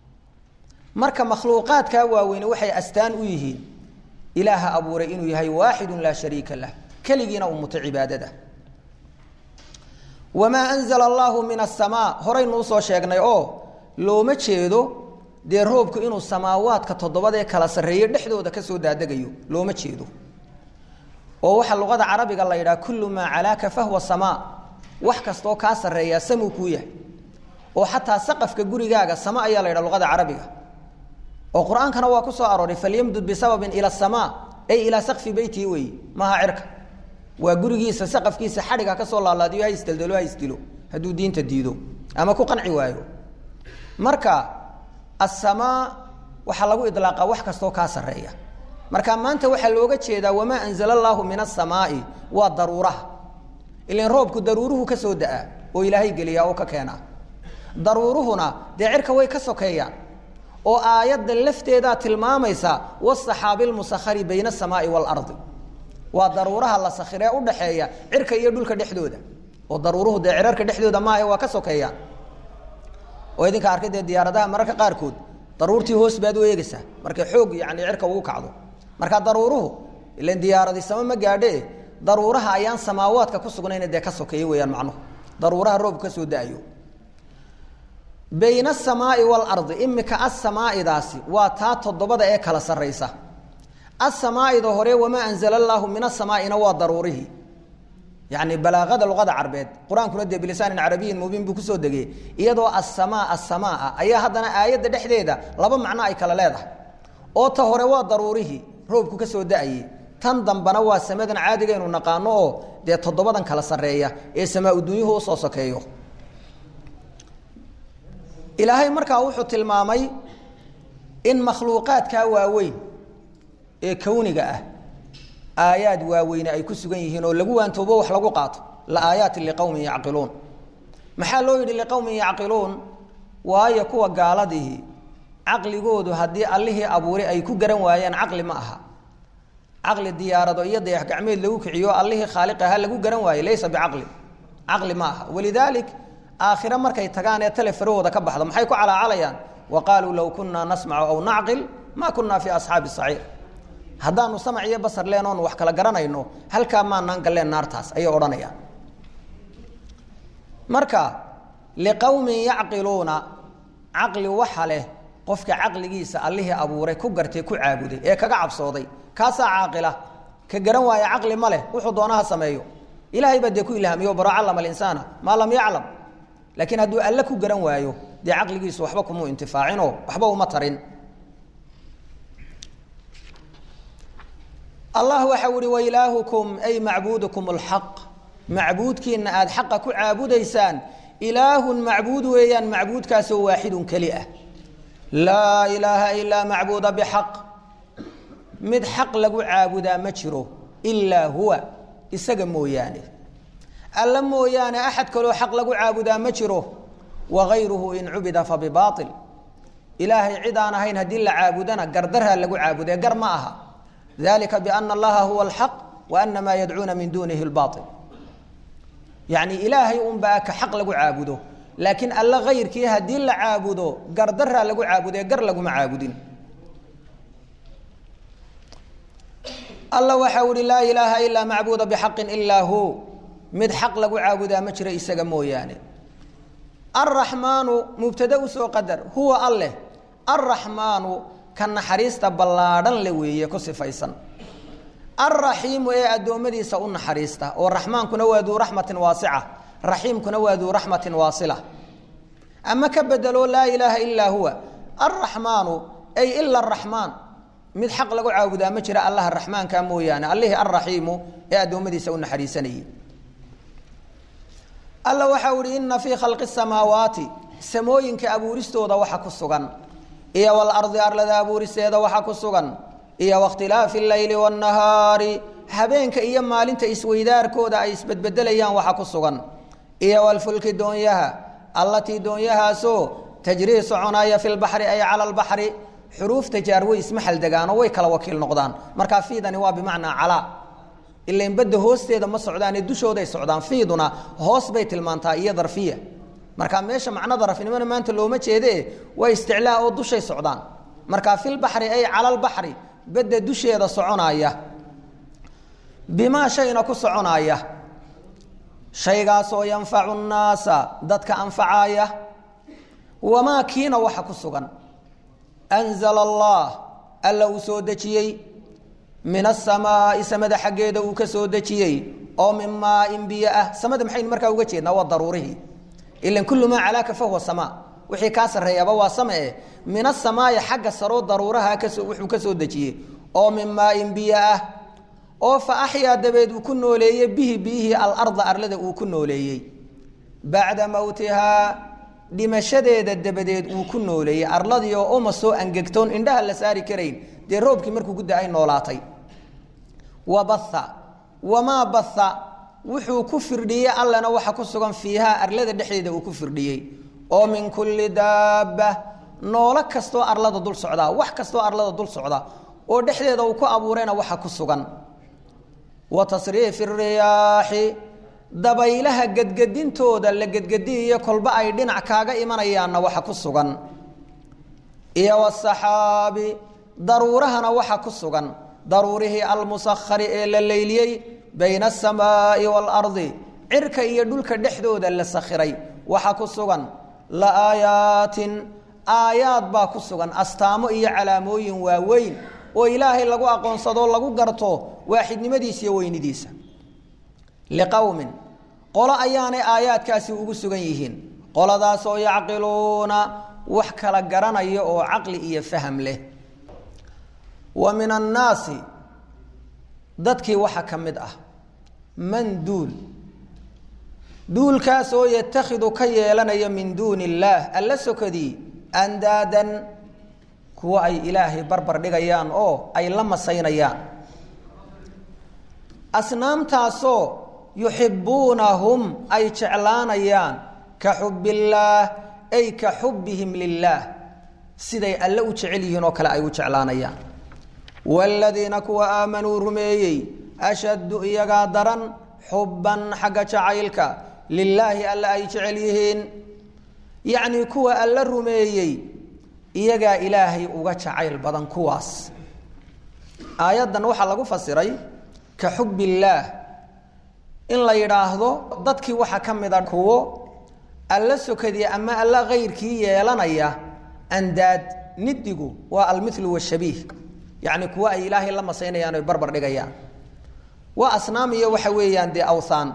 marka makhluuqaadkaa waaweyne waxay astaan u yihiin ilaaha abuuray inuu yahay waaxidun laa shariika lah keligiina uu muto cibaadada wamaa anzala allaahu min asamaa horaynuu soo sheegnay oo looma jeedo dee roobku inuu samaawaadka toddobadee kala sarreeye dhexdooda kasoo daadegayo looma jeedo oo waxaa luqada carabiga la yidhaha kullu maa calaaka fahwa samaa wax kastoo kaa sarreeyaa samuu kuu yahay oo xataa saqafka gurigaaga sama ayaa la yidhaha luqada carabiga oo qur-aankana waa ku soo arooray falyamdud bisababin ila asamaa ay ilaa sakfi beytihi weeye maaha cirka waa gurigiisa saqafkiisa xadhiga ka soo laalaadiyo ha isdeldelo ha isdilo hadduu diinta diido ama ku qanci waayo marka asamaa waxaa lagu idlaaqa wax kastoo kaa sarreeya marka maanta waxaa looga jeedaa wamaa anzala allaahu min asamaai waa daruuraha ilan roobku daruuruhu ka soo da-a oo ilaahay geliyaa oo ka keenaa daruuruhuna dee cirka way ka sokeeyaan oo aayadda lafteedaa tilmaamaysa wasaxaabi lmusakhari bayna asamaai waalardi waa daruuraha la sakhiree udhaxeeya cirka iyo dhulka dhexdooda oo daruuruhu dee cirarka dhexdooda maaha waa ka sokeeyaan oo idinka arkay dee diyaaradaha mararka qaarkood daruurtii hoos baad u eegaysaa markay xoog yani cirka ugu kacdo marka daruuruhu ilan diyaaradi sama ma gaadhe daruuraha ayaan samaawaadka ku sugnayna dee ka sokeeya weeyaan macnuhu daruuraha roobku ka soo da-ayo bayna asamaai waalardi imika asamaaidaasi waa taa toddobada ee kala sarraysa asamaaida hore wamaa anzala allaahu min asamaaina waa daruurihii yani balaaqada luqada carbeed qur-aankuna dee bilisaanin carabiyin mubiin buu kusoo degay iyadoo asamaa asamaa ayaa haddana aayadda dhexdeeda laba macno ay kala leedahay oo ta hore waa daruurihii roobku ka soo da-ayey tan dambana waa samadan caadigaynu naqaano oo dee toddobadan kala sarreeya ee samaa-udunyuhu usoo sokeeyo ilaahay markaa wuxuu tilmaamay in makhluuqaadkaa waaweyn ee kawniga ah aayaad waaweyne ay ku sugan yihiin oo lagu waantoobo wax lagu qaato la aayaatin liqowmin yacqiluun maxaa loo yidhi liqowmin yacqiluun waayo kuwa gaaladihi caqligoodu haddii allihii abuuray ay ku garan waayeen caqli ma aha caqli diyaarado iyo dayax gacmeed lagu kiciyo allihii khaaliq ahaa lagu garan waaye laysa bicaqli caqli ma aha walidaalik aakhire markay tagaan ee tale farahooda ka baxdo maxay ku calaacalayaan wa qaaluu low kunaa nasmacu aw nacqil maa kunaa fii asxaabi saciir haddaanu samac iyo basar leen oonu wax kala garanayno halkaa maanaan galleen naartaas ayay odhanayaan marka liqowmin yacqiluuna caqli waxa leh qofka caqligiisa allihii abuuray ku gartay ku caabuday ee kaga cabsooday kaasaa caaqila ka garan waaya caqli ma leh wuxuu doonaha sameeyo ilahay baa dee ku ilhaamiyo baro callama alinsaana maa lam yaclam laakiin hadduu alle ku garan waayo dee caqligiisu waxba kumuu intifaacinoo waxba uma tarin allah waxa uhi wailaahukum ay macbuudukum lxaq macbuudkiina aada xaqa ku caabudaysaan ilaahun macbuud weeyaan macbuudkaasoo waaxidun keli ah laa ilaaha ilaa macbuuda bixaq mid xaq lagu caabudaa ma jiro ilaa huwa isaga mooyaane alla mooyaane axad kaloo xaq lagu caabudaa ma jiro wagayruhu in cubida fa bibaail ilaahay cid aan ahayn haddii la caabudana gardarhaa lagu caabudee gar ma aha dalika biana allaha huwa alxaq wa ana maa yadcuuna min duunihi lbail yacni ilaahay unbaa ka xaq lagu caabudo laakiin alla kayrkii haddii la caabudo gardaraa lagu caabudee gar laguma caabudin alla waxa uhi laa ilaaha ilaa macbuuda bixaqin ilaa hu mid xaq lagu caabudaa ma jiro isaga mooyaane alraxmaanu mubtada usoo qadar huwa alleh alraxmaanu ka naxariista ballaadhan le weeye ku sifaysan alraxiimu ee addoommadiisa u naxariista oo raxmaankuna waa duu raxmatin waasica raxiimkuna waa duu raxmatin waasila ama ka bedelo laa ilaaha ilaa huwa alraxmaanu ay ila araxmaan mid xaq lagu caabudaa ma jira allaha raxmaanka mooyaane allihii alraxiimu ee addoommadiisa u naxariisanayay alla waxa uhi ina fii khalqi samaawaati samooyinka abuuristooda waxa ku sugan iyo walardi arlada abuuristeeda waxa ku sugan iyo wakhtilaafi leyli wاnahaari habeenka iyo maalinta isweydaarkooda ay isbedbedelayaan waxa ku sugan iyo walfulki doonyaha allatii doonyahaasoo tajrii soconaya fi lbaxri ay cala lbaxri xuruufta jaar way ismaxal degaanoo way kala wakiil noqdaan markaa fiidani waa bimacnaa calaa ilan badda hoosteeda ma socdaane dushooday socdaan fiiduna hoos bay tilmaantaa iyo darfiya marka meesha macno darafnimona maanta looma jeede waa isticlaa oo dushay socdaan marka filbaxri ay cala lbaxri badda dusheeda soconaya bimaa shayna ku soconaya shaygaasoo yanfacu nnaasa dadka anfacaaya wamaa kiina waxa ku sugan anzala allah alla uu soo dejiyey min asamaai samada xaggeeda uu ka soo dejiyey oo min maain biyo ah samada maxaynu markaa uga jeednaa waa daruurihii ilan kullu maa calaaka fahuwa samaa wixii kaa sarreeyaba waa sama eh min asamaai xagga saroo daruuraha kasoo wuxuu ka soo dejiyey oo min maain biyo ah oo fa axyaa dabeed uu ku nooleeyey bihi biyihii alarda arlada uu ku nooleeyey bacda mowtihaa dhimashadeeda dabadeed uu ku nooleeyey arladii oo uma soo angegtoon indhaha la saari karayn dee roobkii markuu ku da-ay noolaatay wa batha wamaa batha wuxuu ku firdhiyey allana waxa ku sugan fiihaa arlada dhexdeeda uu ku firdhiyey oo min kulli daabba noolo kastoo arlada dul socdaa wax kastoo arlada dul socda oo dhexdeeda uu ku abuurayna waxa ku sugan wa tasriifi riyaaxi dabaylaha gedgedintooda la gedgediyayo kolba ay dhinac kaaga imanayaanna waxa ku sugan iyo wasaxaabi daruurahana waxa ku sugan daruurihii almusahari ee la leyliyey bayna asamaai waalardi cirka iyo dhulka dhexdooda la sakhiray waxa ku sugan la aayaatin aayaad baa ku sugan astaamo iyo calaamooyin waaweyn oo ilaahay lagu aqoonsado lagu garto waaxidnimadiisa iyo weynidiisa liqowmin qolo ayaanay aayaadkaasi ugu sugan yihiin qoladaasoo yacqiluuna wax kala garanaya oo caqli iyo faham leh wa min annaasi dadkii waxa ka mid ah man duul duulkaasoo yatakhidu ka yeelanaya min duuni illaah alla sokadii andaadan kuwa ay ilaahay barbar dhigayaan oo ay la masaynayaan asnaamtaasoo yuxibuunahum ay jeclaanayaan ka xubillaah ay ka xubbihim lilaah siday alle u jecel yihiin oo kale ay u jeclaanayaan waaladiina kuwa aamanuu rumeeyey ashaddu iyagaa daran xubban xagga jacaylka lilaahi alle ay jecel yihiin yacnii kuwa alla rumeeyey iyagaa ilaahay uga jacayl badan kuwaas aayaddan waxaa lagu fasiray ka xub illaah in la yidhaahdo dadkii waxaa ka mida kuwo alla sokadii ama alla kayrkii yeelanaya andaad nidigu waa almilu washabiih yacni kuwo ay ilaahay la masaynayaan oy barbar dhigayaan waa asnaam iyo waxa weeyaan dee awthaan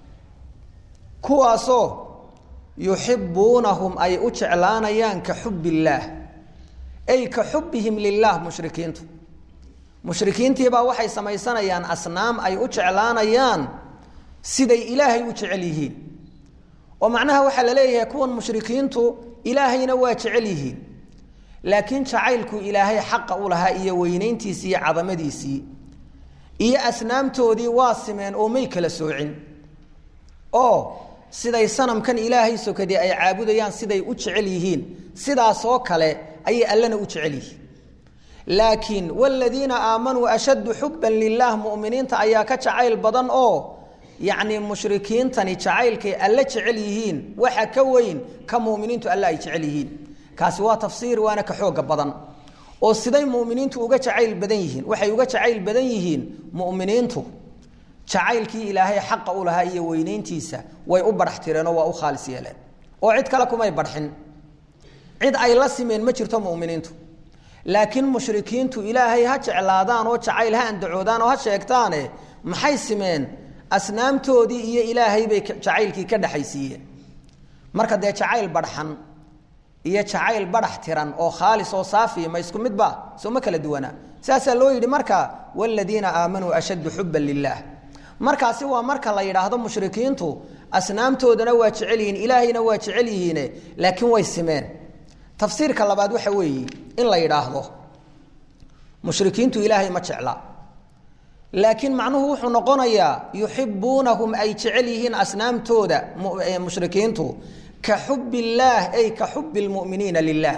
kuwaasoo yuxibuunahum ay u jeclaanayaan ka xub illaah ay ka xubihim lilah mushrikiintu mushrikiintiibaa waxay samaysanayaan asnaam ay u jeclaanayaan siday ilaahay u jecel yihiin oo macnaha waxaa la leeyahay kuwan mushrikiintu ilaahayna waa jecel yihiin laakiin jacaylku ilaahay xaqa u lahaa iyo weynayntiisii iyo cadamadiisii iyo asnaamtoodii waa simeen oo may kala soocin oo siday sanamkan ilaahay sokadii ay caabudayaan siday u jecel yihiin sidaasoo kale ayay allana u jecel yihiin laakiin wladiina aamanuu ashaddu xuban lilah muminiinta ayaa ka jacayl badan oo yacnii mushrikiintani jacaylkay alle jecel yihiin waxa ka weyn ka muminiintu alle ay jecel yihiin kaasi waa tafsiir waana ka xooga badan oo siday muminiintu uga jacayl badan yihiin waxay uga jacayl badan yihiin muminiintu jacaylkii ilaahay xaqa u lahaa iyo weynayntiisa way u badhax tireenoo waa u khaalis yeeleen oo cid kale kumay badxin cid ay la simeen ma jirto muminiintu laakiin mushrikiintu ilaahay ha jeclaadaan oo jacayl ha andacoodaan oo ha sheegtaane maxay simeen asnaamtoodii iyo ilaahay bay jacaylkii ka dhexaysiiyeen marka dee jacayl badxan iyo jacayl badhax tiran oo khaalis oo saafiya ma isku midba soo ma kala duwanaa saasaa loo yidhi marka wladiina aamanuu ashaddu xuban lilah markaasi waa marka la yidhaahdo mushrikiintu asnaamtoodana waa jecel yihiin ilaahayna waa jecel yihiine laakiin way simeen tafsiirka labaad waxa weeye in la yidhaahdo mushrikiintu ilaahay ma jecla laakiin macnuhu wuxuu noqonayaa yuxibuunahum ay jecel yihiin asnaamtooda mushrikiintu ka xub illaah ay ka xubi lmuminiina lilah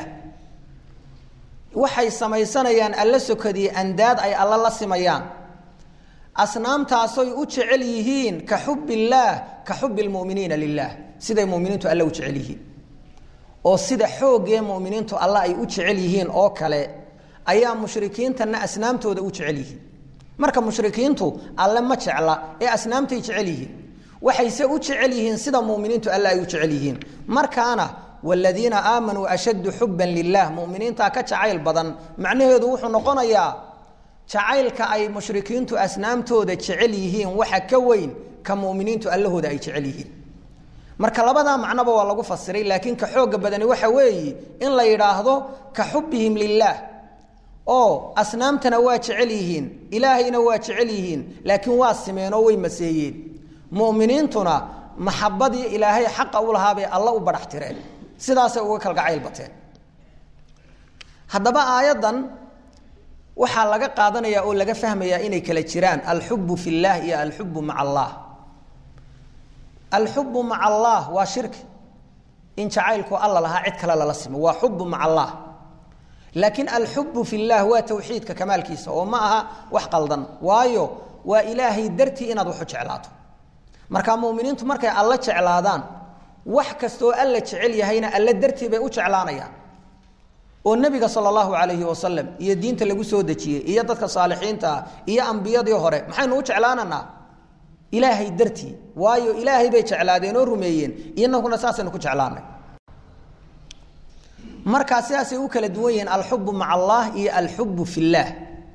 waxay samaysanayaan alla sokadii andaad ay alla la simayaan asnaamtaasoy u jecel yihiin ka xub illaah ka xubi lmuminiina lilah siday muminiintu alla u jecel yihiin oo sida xoogee muminiintu alla ay u jecel yihiin oo kale ayaa mushrikiintana asnaamtooda u jecel yihiin marka mushrikiintu alle ma jecla ee asnaamtay jecel yihiin waxayse u jecel yihiin sida muminiintu alle ay u jecel yihiin markaana wladiina aamanuu ashaddu xuban lilah muminiintaa ka jacayl badan macnaheedu wuxuu noqonayaa jacaylka ay mushrikiintu asnaamtooda jecel yihiin waxa ka weyn ka muminiintu allahooda ay jecel yihiin marka labadaa macnoba waa lagu fasiray laakiin ka xooga badani waxa weeye in la yidhaahdo ka xubihim lilaah oo asnaamtana waa jecel yihiin ilaahayna waa jecel yihiin laakiin waa simeenoo way maseeyeen muminiintuna maxabadii ilaahay xaqa u lahaabay alla u badhax tireen sidaasay uga kalgacayl bateen haddaba aayaddan waxaa laga qaadanayaa oo laga fahmayaa inay kala jiraan alxubu fi llah iyo alxubu maca allah alxubu maca allah waa shirki in jacaylku alla lahaa cid kale lala simo waa xubu maca allah laakiin alxubu fi llah waa tawxiidka kamaalkiisa oo ma aha wax qaldan waayo waa ilaahay dartii inaad waxu jeclaato marka muminiintu markay alla jeclaadaan wax kastoo alla jecel yahayna alla dartii bay u jeclaanayaan oo nebiga sal allahu alayhi wasalam iyo diinta lagu soo dejiyey iyo dadka saalixiinta ah iyo ambiyadii hore maxaynu u jeclaananaa ilaahay dartii waayo ilaahay bay jeclaadeen oo rumeeyeen inaguna saasaynu ku jeclaanay markaa sidaasay u kala duwan yihiin alxubu maca allah iyo alxubu fi llaah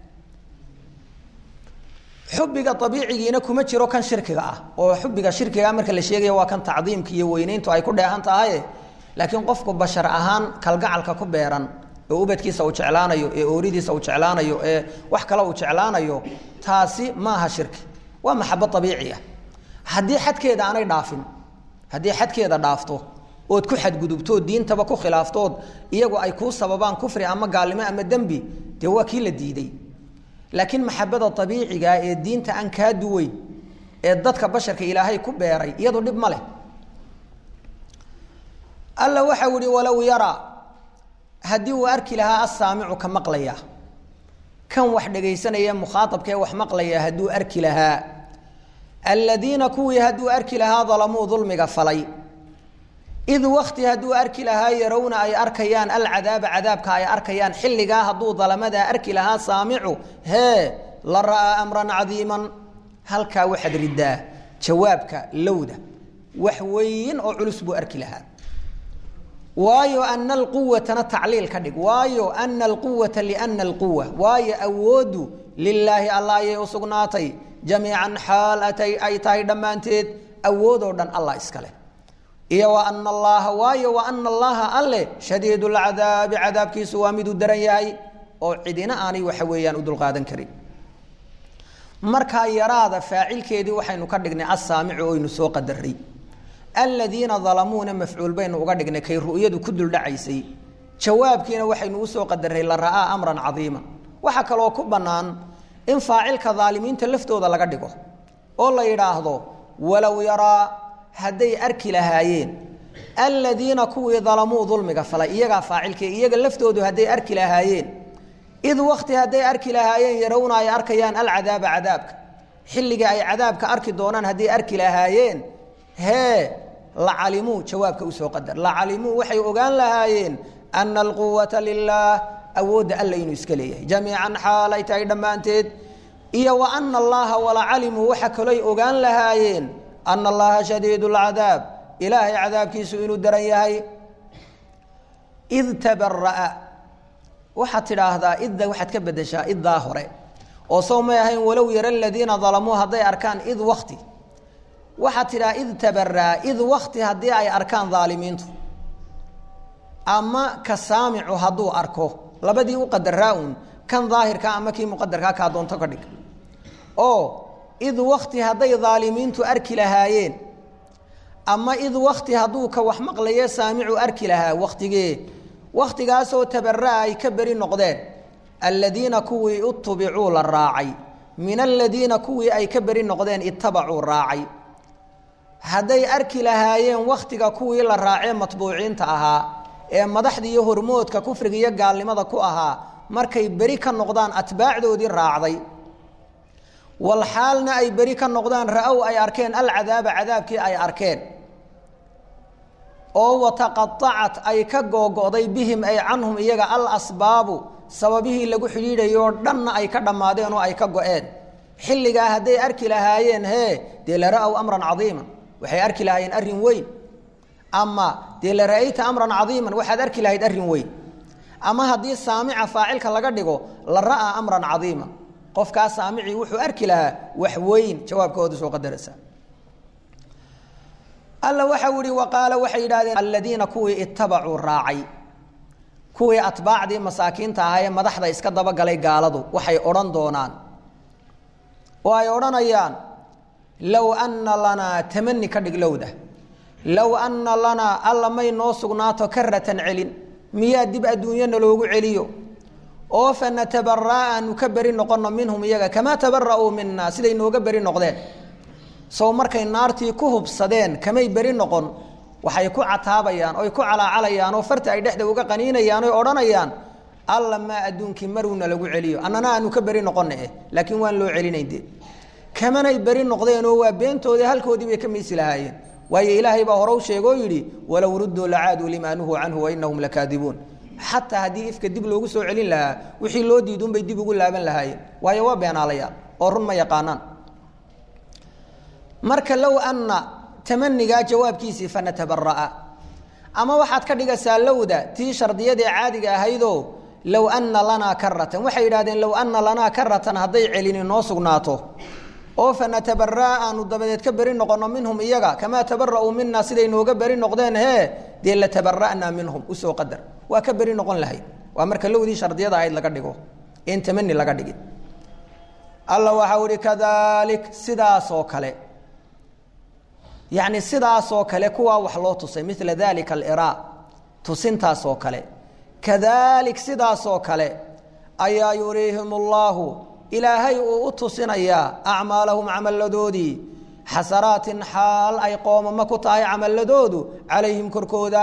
xubiga abiicigiina kuma jiro kan shirkiga ah oo xubiga shirkigaa marka la sheegaya waa kan tacdiimka iyo weyneyntu ay ku dheehan tahay laakiin qofku bashar ahaan kalgacalka ku beeran oo ubadkiisa uu jeclaanayo ee ooridiisa uu jeclaanayo ee wax kale uu jeclaanayo taasi maaha shirki waa maxabo abiici ah haddii xadkeeda aanay dhaafin haddii xadkeeda dhaafto ood ku xadgudubtood diintaba ku khilaaftood iyagu ay kuu sababaan kufri ama gaalnimo ama dembi dee waa kii la diiday laakiin maxabada abiiciga ee diinta aan kaa duweyn ee dadka basharka ilaahay ku beeray iyadu dhib ma leh alla waxau ihi walow yaraa haddii uu arki lahaa asaamicu ka maqlaya kan wax dhegaysanaya mukhaaabka ee wax maqlaya hadduu arki lahaa aladiina kuwii hadduu arki lahaa dalamuu dulmiga falay id wakti hadduu arki lahaa yarowna ay arkayaan alcadaaba cadaabka ay arkayaan xilligaa hadduu dalamadaa arki lahaa saamicu hee la ra'aa amran cadiiman halkaa waxaad ridaa jawaabka lowda wax weyn oo culus buu arki lahaa waayo ana alquwatana tacliil ka dhig waayo ana alquwata liana alquwa waayo awoodu lilaahi alla ayay u sugnaatay jamiican xaal atay ay tahay dhammaanteed awoodoo dhan allah iskale iyo wa ana allaha waayo wa ana allaha alle shadiid lcadaabi cadaabkiisu waa miduu daran yahay oo cidina aanay waxa weeyaan u dulqaadan karin markaa yaraada faacilkeedii waxaynu ka dhignay assaamicu oynu soo qadaray aladiina dalamuuna mafcuul baynu uga dhignay kay ru'yadu ku duldhacaysay jawaabkiina waxaynu usoo qadaray la ra'aa amran cadiima waxaa kaloo ku bannaan in faacilka daalimiinta laftooda laga dhigo oo la yidhaahdo walow yaraa hadday arki lahaayeen aladiina kuwii dalamuu dulmiga falay iyagaa faacilka iyaga laftoodu hadday arki lahaayeen id wakti hadday arki lahaayeen yarowna ay arkayaan alcadaaba cadaabka xilliga ay cadaabka arki doonaan hadday arki lahaayeen hee lacalimuu jawaabka usoo qadar lacalimuu waxay ogaan lahaayeen ana alquwata lilaah awoodda alla inuu iska leeyahay jamiican xaal ay tahay dhammaanteed iyo wa ana allaha walacalimuu waxa kaloy ogaan lahaayeen ana allaha shadiid lcadaab ilaahay cadaabkiisu inuu daran yahay id tabaraa waxaad tidhaahdaa idda waxaad ka bedeshaa iddaa hore oo sow may ahayn walow yara aladiina dalamuu hadday arkaan id wakti waxaad tidhaha id tabaraa id wakti haddii ay arkaan daalimiintu ama ka saamicu hadduu arko labadii u qadaraa un kan daahirka ama kii muqadarkaa kaa doonto ka dhig oo id wakti hadday daalimiintu arki lahaayeen ama id wakti hadduu ka wax maqlaye saamicu arki lahaa waktigee wakhtigaasoo tabaraa ay ka beri noqdeen aladiina kuwii utubicuu la raacay min aladiina kuwii ay ka beri noqdeen itabacuu raacay hadday arki lahaayeen wakhtiga kuwii la raacee matbuuciinta ahaa ee madaxda iyo hormoodka kufriga iyo gaalnimada ku ahaa markay beri ka noqdaan atbaacdoodii raacday wal xaalna ay beri ka noqdaan ra-ow ay arkeen alcadaaba cadaabkii ay arkeen oo wataqaacat ay ka googo'day bihim ay canhum iyaga al asbaabu sababihii lagu xidhiidhayoo dhanna ay ka dhammaadeen oo ay ka go-een xilligaa hadday arki lahaayeen hee dee la ra-ow amran cadiiman waxay arki lahaayeen arrin weyn ama dee la ra'ayta amran cadiiman waxaad arki lahayd arrin weyn ama haddii saamica faacilka laga dhigo la ra'aa amran cadiiman qofkaa saamicii wuxuu arki lahaa wax weyn jawaabkooda soo qadaraysa alla waxau ihi waqaala waxay yidhahdeen aladiina kuwii ittabacuu raacay kuwii atbaacdii masaakiinta ahaa ee madaxda iska dabagalay gaaladu waxay odhan doonaan oo ay odhanayaan low anna lanaa tamani ka dhig lowda low anna lanaa alla may noo sugnaato karatan celin miyaa dib adduunyana loogu celiyo oo fa natabara'a aanu ka beri noqonno minhum iyaga kamaa tabara'uu mina siday nooga beri noqdeen sow markay naartii ku hubsadeen kamay beri noqon waxay ku cataabayaan oy ku calaacalayaan oo farta ay dhexda uga qaniinayaan oy odhanayaan alla maa adduunkii maruuna lagu celiyo annana aanu ka beri noqona eh laakiin waan loo celinaynde kamanay beri noqdeenoo waa beentoodii halkoodii bay ka miisi lahaayeen waayo ilaahay baa hore u sheegoo yidhi walow rudduu lacaaduu limaa nuhuu canhu wainahum lakaadibuun xataa haddii ifka dib loogu soo celin lahaa wixii loo diidunbay dib ugu laaban lahaayeen waayo waa beenaalayaan oo run ma yaqaanaan marka low anna tamanigaa jawaabkiisii fanatabaraa ama waxaad ka dhigaysaa lowda tii shardiyadee caadiga ahaydoo low anna lanaa karatan waxay yidhahdeen low anna lanaa karatan hadday celini noo sugnaato oo fanatabaraa aanu dabadeed ka beri noqonno minhum iyaga kamaa tabara'uu mina siday nooga beri noqdeen hee dee latabara'naa minhum usoo qadar waa ka beri noqon lahayd waa marka lowdii shardiyada ahayd laga dhigo in tamani laga dhigin alla waxau ihi kadalik sidaasoo kale yacni sidaasoo kale kuwaa wax loo tusay mila dalika alira tusintaasoo kale kadalik sidaasoo kale ayaa yuriihim اllahu ilaahay uu u tusinayaa acmaalahum camalladoodii xasanaatin xaal ay qoomamo ku tahay camaladoodu calayhim korkooda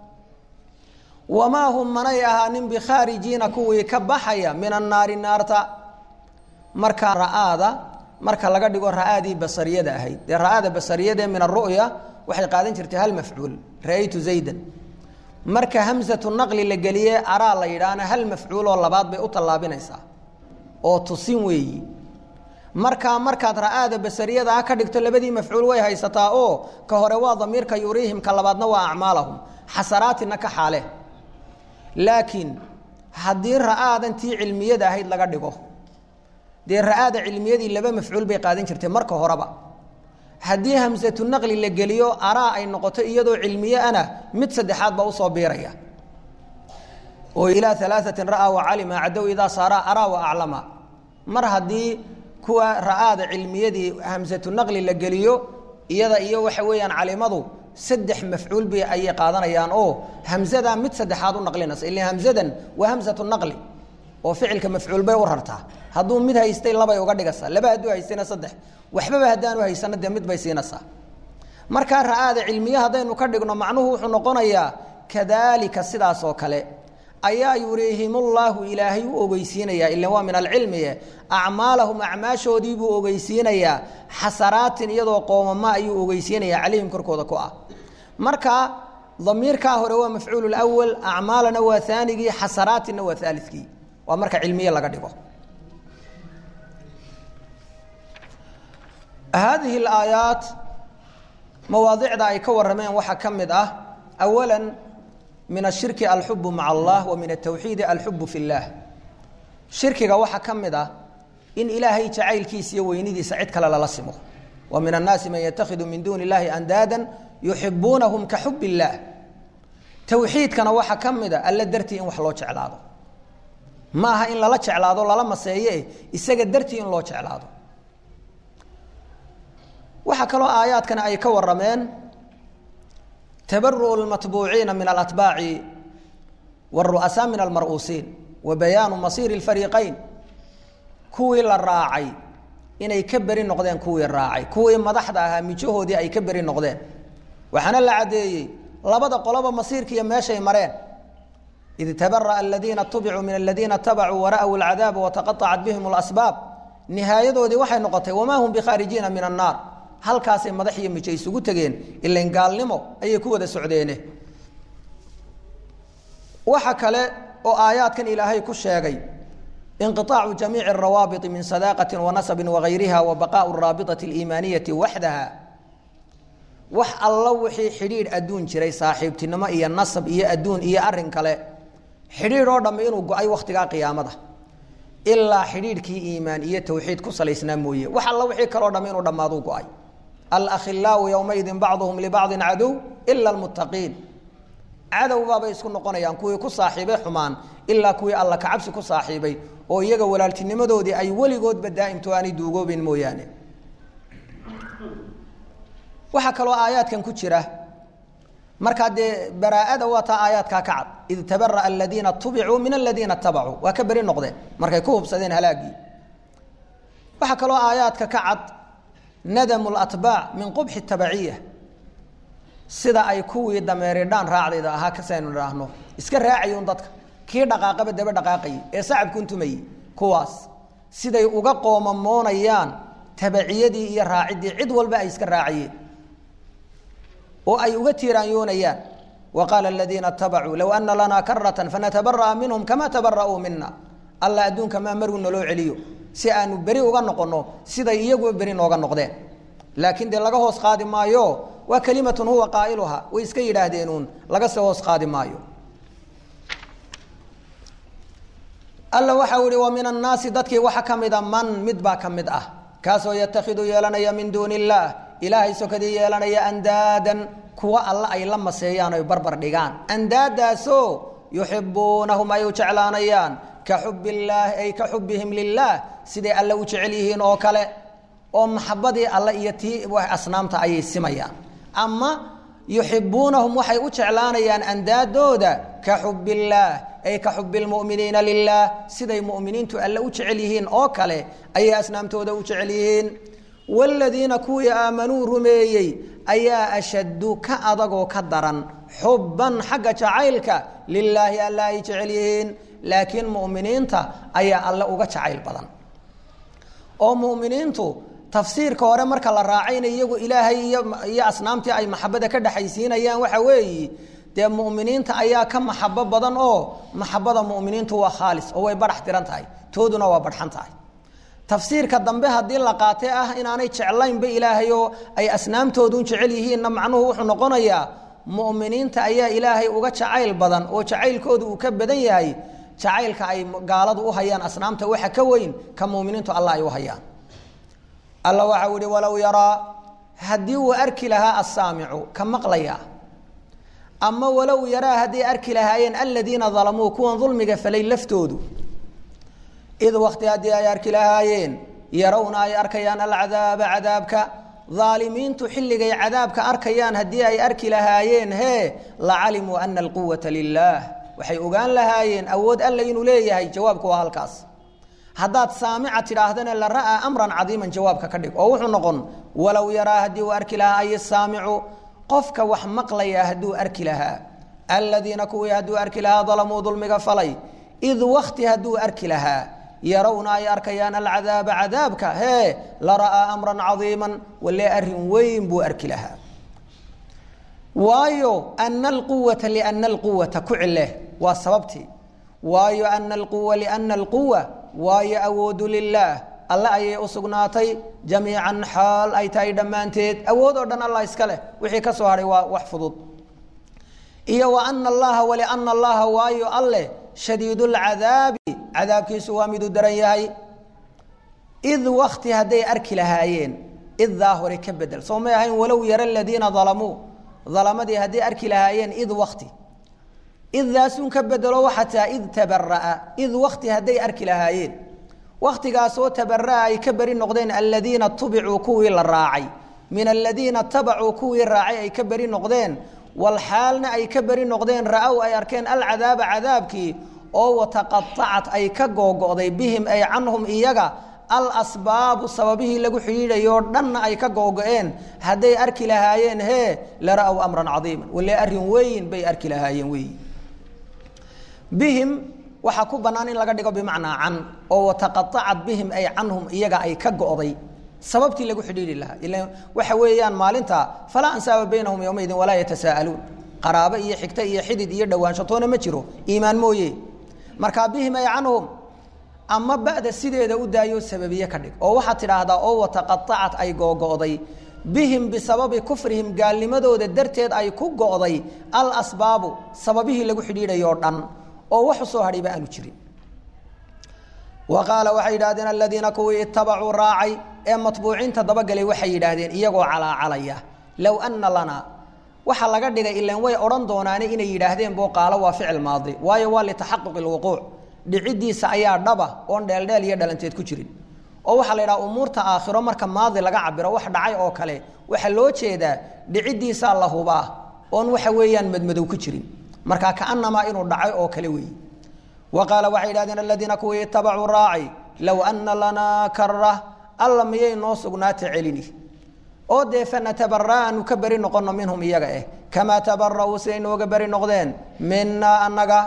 wamaa hum manay ahaanin bikhaarijiina kuwii ka baxaya min annaari naarta marka ra'aada marka laga dhigo ra'aadii basariyada ahayd dee ra'aada basariyadae min aru'ya waxay qaadan jirtay hal mafcuul ra'aytu zaydan marka hamsatu naqli la geliye araa la yidhaahna hal mafcuuloo labaad bay u tallaabinaysaa oo tusin weeyi markaa markaad ra'aada basariyada ah ka dhigto labadii mafcuul way haysataa oo ka hore waa damiirka yuriihim ka labaadna waa acmaalahum xasanaatina ka xaale laakiin haddii ra'aadan tii cilmiyada ahayd laga dhigo dee ra'aada cilmiyadii laba mafcuul bay qaadan jirtay marka horeba haddii hamsatu naqli la geliyo araa ay noqoto iyadoo cilmiye ana mid saddexaad baa usoo biiraya oo ilaa alaaثatin ra'aa wacalima cadow idaa saara araa wa aclama mar haddii kuwa ra'aada cilmiyadii hamsatu naqli la geliyo iyada iyo waxa weeyaan calimadu saddex mafcuul bay ayay qaadanayaan oo hamzadaa mid saddexaad u naqlinaysa ila hamzadan waa hamsatu naqli oo ficilka mafcuul bay u rartaa hadduu mid haystay labay uga dhigaysaa laba hadduu haystayna saddex waxbaba haddaanu haysano dee mid bay siinaysaa markaa ra'aada cilmiye haddaynu ka dhigno macnuhu wuxuu noqonayaa kadaalika sidaas oo kale ayaa yuriihimullahu ilaahay u ogeysiinayaa ila waa min alcilmiye acmaalahum acmaashoodii buu ogeysiinayaa xasaraatin iyadoo qoomama ayuu ogeysiinayaa calayhim korkooda ku ah marka damiirkaa hore waa mafcuul lwal acmaalana waa aanigii xasaraatinna waa aalikii waa marka cilmiye laga dhigo haadihi alaayaat mawaadicda ay ka warameen waxaa ka mid ah awala min ashirki alxubu maca allah wa min atawxiidi alxubu fi اllah shirkiga waxaa ka mid ah in ilaahay jacaylkiisa iyo weynidiisa cid kale lala simo wa min annaasi man yatakhidu min duuni اllahi andaada yuxibuunahum ka xub اllah tawxiidkana waxaa ka mid a alla dartii in wax loo jeclaado ma aha in lala jeclaado lala maseeye isaga dartii in loo jeclaado waxaa kaloo aayaadkani ay ka warameen tabaru'u lmatbuuciina min alatbaaci wاru'asaa min almar'uusiin wa bayaanu masiiri اlfariiqayn kuwii la raacay inay ka beri noqdeen kuwii raacay kuwii madaxda ahaa mijahoodii ay ka beri noqdeen waxaana la caddeeyey labada qoloba masiirkiiyo meeshay mareen id tabara'a aladiina tubicuu min aladiina tabacuu wara'w alcadaaba wataqaطacat bihim اlasbaab nihaayadoodii waxay noqotay wamaa hum bikhaarijiina min annaar halkaasay madax iyo mijo isugu tegeen ilan gaalnimo ayay ku wada socdeene waxa kale oo aayaadkan ilaahay ku sheegay inqiطaacu jamiici الrawaabiti min sadaaqati wanasabi wagayriha wa baqaءu الraabiطaةi اliimaaniyati waxdaha wax alla wixii xidhiidh adduun jiray saaxiibtinimo iyo nasab iyo adduun iyo arin kale xidhiidh oo dhamme inuu go-ay wakhtigaa qiyaamada ilaa xidhiidhkii iimaan iyo tawxiid ku salaysnaa mooye wax alla wixii kaleo dhamme inuu dhammaaduu go-ay alakhilaau yowmaidin bacduhum libacdin cadow ila almuttaqiin cadowbaabay isku noqonayaan kuwii ku saaxiibay xumaan ilaa kuwii alla kacabsi ku saaxiibay oo iyaga walaaltinimadoodii ay weligoodba daa'imto aanay duugoobin mooyaane waxaa kaloo aayaadkan ku jira markaa dee baraa'ada waa taa aayaadkaa ka cad id tabara'a aladiina tubicuu min aladiina tabacuu waa ka beri noqdeen markay ku hubsadeen halaagii waxaa kaloo aayaadka ka cad nadamu latbaac min qubxi tabaciya sida ay kuwii dameeridhaan raacdayda ahaa kasaynu idhaahno iska raacayun dadka kii dhaqaaqaba daba dhaqaaqayay ee sacabkun tumayey kuwaas siday uga qoomamoonayaan tabaciyadii iyo raaciddii cid walba ay iska raacayeen oo ay uga tiiraanyoonayaan wa qaala aladiina itabacuu low ana lanaa karatan fanatabaraa minhum kama tabara'uu mina alla adduunka maa maruu naloo celiyo si aanu beri uga noqonno siday iyaguba beri nooga noqdeen laakiin dee laga hoos qaadi maayo waa kalimatun huwa qaa'iluha way iska yidhaahdeenuun laga soo hoos qaadi maayo alla waxau ihi wa min annaasi dadkii waxa ka mida man mid baa ka mid ah kaasoo yatakhidu yeelanaya min duuni illaah ilaahay sokadii yeelanaya andaadan kuwa alla ay la maseeyaan oy barbar dhigaan andaadaasoo yuxibuunahum ay u jeclaanayaan ka xub illaahi ay ka xubihim lilaah siday alle u jecel yihiin oo kale oo maxabadii alle iyo tii asnaamta ayay simayaan ama yuxibuunahum waxay u jeclaanayaan andaadooda ka xub illaah ay ka xubi lmuminiina lilaah siday muminiintu alle u jecel yihiin oo kale ayay asnaamtooda u jecel yihiin wladiina kuwii aamanuu rumeeyey ayaa ashaddu ka adagoo ka daran xubban xagga jacaylka lilaahi alla ay jecel yihiin laakiin muminiinta ayaa alle uga jacayl badan oo muminiintu tafsiirka hore marka la raacayna iyagu ilaahay iyo asnaamtii ay maxabada ka dhexaysiinayaan waxa weeyi dee muminiinta ayaa ka maxabo badan oo maxabada muminiintu waa khaalis oo way badhax tiran tahay tooduna waa badxan tahay tafsiirka dambe haddii la qaate ah inaanay jeclaynba ilaahay oo ay asnaamtoodun jecel yihiinna macnuhu wuxuu noqonayaa muminiinta ayaa ilaahay uga jacayl badan oo jacaylkoodu uu ka badan yahay jacaylka ay gaaladu u hayaan asnaamta waxa ka weyn ka muminiintu alla ay u hayaan alla waxau ihi walow yaraa haddii uu arki lahaa assaamicu ka maqlaya ama walow yaraa hadday arki lahaayeen aladiina dalamuu kuwan dulmiga falay laftoodu id wakti haddii ay arki lahaayeen yarawna ay arkayaan alcadaaba cadaabka aalimiintu xilligay cadaabka arkayaan haddii ay arki lahaayeen hee lacalimuu ana alquwata lilaah waxay ogaan lahaayeen awood alla inuu leeyahay jawaabku waa halkaas haddaad saamica tidhaahdana la ra'aa amran cadiiman jawaabka ka dhig oo wuxuu noqon walow yaraa haddii uu arki lahaa ay saamicu qofka wax maqlaya hadduu arki lahaa aladiina kuwii hadduu arki lahaa dalamuu dulmiga falay id wakti hadduu arki lahaa yarawna ay arkayaan alcadaaba cadaabka hee la ra'aa amran cadiiman walee arin weyn buu arki lahaa waayo ana alquwata liana alquwata ku cileh waa sababtii waayo ana alquwa liana alquwa waayo awoodu lilaah alle ayay u sugnaatay jamiican xaal ay tahay dhammaanteed awood oo dhan allah iska leh wixii ka soo hadhay waa wax fudud iyo wa ana allaha waliana allaha waayo alleh shadiid lcadaabi cadaabkiisu waa miduu daran yahay id wakti hadday arki lahaayeen iddaa hore ka bedel soo may ahayn walow yara aladiina dalamuu dalamadii hadday arki lahaayeen id wakti iddaasun ka bedelo waxaa taa id tabara'a id wakti hadday arki lahaayeen waktigaasoo tabara'a ay ka beri noqdeen aladiina tubicuu kuwii la raacay min aladiina tabacuu kuwii raacay ay ka beri noqdeen walxaalna ay ka beri noqdeen ra-ow ay arkeen alcadaaba cadaabkii oo wataqaacat ay ka googo'day bihim ay canhum iyaga alasbaabu sababihii lagu xidhiidhayoo dhanna ay ka googo-een hadday arki lahaayeen hee la ra-ow amran cadiiman wale arrin weyn bay arki lahaayeen weyi bihim waxaa ku bannaan in laga dhigo bimacnaa can oo wataqaacat bihim ay canhum iyaga ay ka go'day sababtii lagu xidhiidhi lahaa ila waxa weeyaan maalinta falaa ansaaba baynahum yowmaydin walaa yatasaa'aluun qaraabo iyo xigto iyo xidid iyo dhowaansho toona ma jiro iimaan mooye markaa bihim ay canhum ama ba'da sideeda u daayo sababiye ka dhig oo waxaad tidhaahdaa oo wataqaacat ay googo'day bihim bisababi kufrihim gaalnimadooda darteed ay ku go'day al asbaabu sababihii lagu xidhiidhayo o dhan oo wax u soo hadhayba aanu jirin wa qaala waxay yidhahdeen aladiina kuwii itabacuu raacay ee matbuuciinta dabagalay waxay yidhaahdeen iyagoo calaacalaya low ana lanaa waxaa laga dhigay ilan way odhan doonaane inay yidhaahdeen boo qaalo waa ficil maadi waayo waa litaxaquqi lwuquuc dhicidiisa ayaa dhaba oon dheeldheel iyo dhalanteed ku jirin oo waxaa la yidhaha umuurta aakhiro marka maadi laga cabiro wax dhacay oo kale waxaa loo jeedaa dhicidiisaa la hubaa oon waxa weeyaan madmadow ku jirin marka kaanamaa inuu dhacay oo kale weeye wa qaala waxay yidhahdeen aladiina kuwii itabacuu raacay low ana lanaa kara alla miyay noo sugnaata celini oo dee fanatabara aanu ka beri noqono minhum iyaga eh kamaa tabara'uu siday nooga beri noqdeen minaa annaga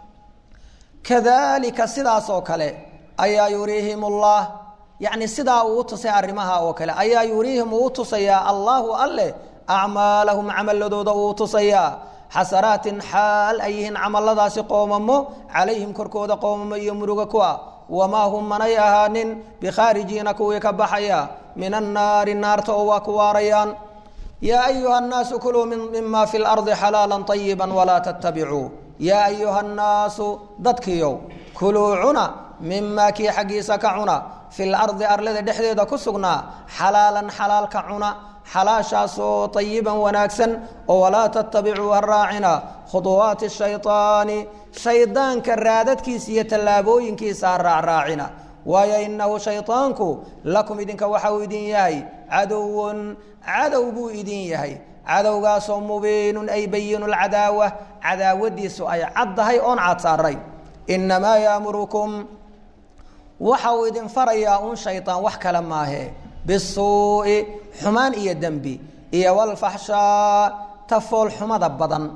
kadalika sidaas oo kale ayaa yuriihim ullah yacni sidaa uu u tusay arrimaha oo kale ayaa yuriihim uu u tusayaa allaahu alleh acmaalahum camaladooda uu u tusayaa xasanaatin xaal ay yihiin camalladaasi qoomamo calayhim korkooda qoomamo iyo muruga ku ah wamaa hum manay ahaanin bikhaarijiina kuwii ka baxaya min annaari naarta oo waa ku waarayaan yaa ayuha nnaasu kuluu mima fi lardi xalaala ayiba walaa tattabicuu yaa ayuha nnaasu dadkiiow kuluu cuna mimaa kii xaggiisa ka cuna fi lardi arlada dhexdeeda ku sugnaa xalaalan xalaal ka cuna xalaashaasoo ayiban wanaagsan oo walaa tattabicuu ha raacina khuduwaati shayطaani shaydaanka raadadkiisa iyo tallaabooyinkiisa ha raacraacina waayo inahu shayطaanku lakum idinka waxa uu idin yahay caduwun cadow buu idin yahay cadowgaasoo mubiinun ay bayinu lcadaawa cadaawadiisu ay caddahay oon cadsaarayn inamaa yaamurukum waxa uu idin farayaa un shayطaan wax kale maahe bisuu'i xumaan iyo dembi iyo walfaxshaa tafool xumada badan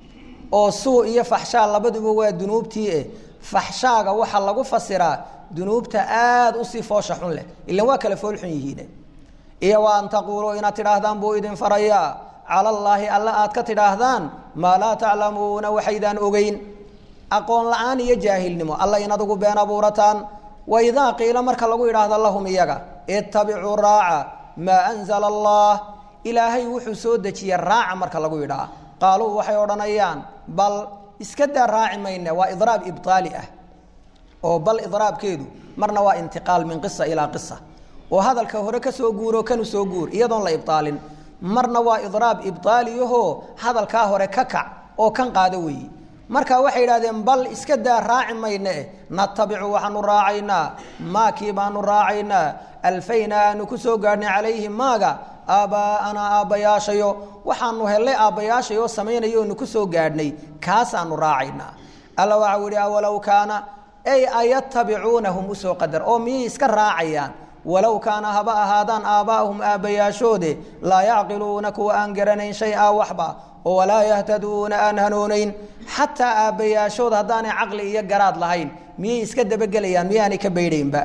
oo suu iyo faxshaa labaduba waa dunuubtii eh faxshaaga waxaa lagu fasiraa dunuubta aada usii foosha xun leh ilan waa kale fool xun yihiine iyo wa an taquuluu inaad tidhaahdaan buu idin farayaa cala allaahi alla aad ka tidhaahdaan maa laa taclamuuna waxaydaan ogeyn aqoon la-aan iyo jaahilnimo alla in adugu been abuurataan waidaa qiila marka lagu idhaahdo lahum iyaga ittabicuu raaca maa anzala allah ilaahay wuxuu soo dejiye raaca marka lagu yidhaah qaaluu waxay odhanayaan bal iska daa raaci mayne waa idraab ibtaali ah oo bal idraabkeedu marna waa intiqaal min qisa ilaa qisa oo hadalka hore ka soo guuro kanu soo guur iyadoon la ibtaalin marna waa idraab ibtaaliyahoo hadalkaa hore ka kac oo kan qaado weeye marka waxay idhahdeen bal iska daa raaci mayne eh natabicu waxaanu raacaynaa maakii baanu raacaynaa alfayna aanu ku soo gaadhnay calayhi maaga aabbaa'anaa aabbayaashayo waxaanu hellay aabbayaashayoo samaynayo onu ku soo gaadhnay kaasaanu raacaynaa alla waxau yihi awalow kaana ay ayatabicuunahum usoo qadar oo miyay iska raacayaan walow kaana haba ahaadaan aabbaa'ahum aabbayaashoode laa yacqiluuna kuwa aan garanayn shay-a waxba oo walaa yahtaduuna aan hanuunayn xataa aabbayaashood haddaanay caqli iyo garaad lahayn miyay iska dabagelayaan miyaanay ka baydhaynba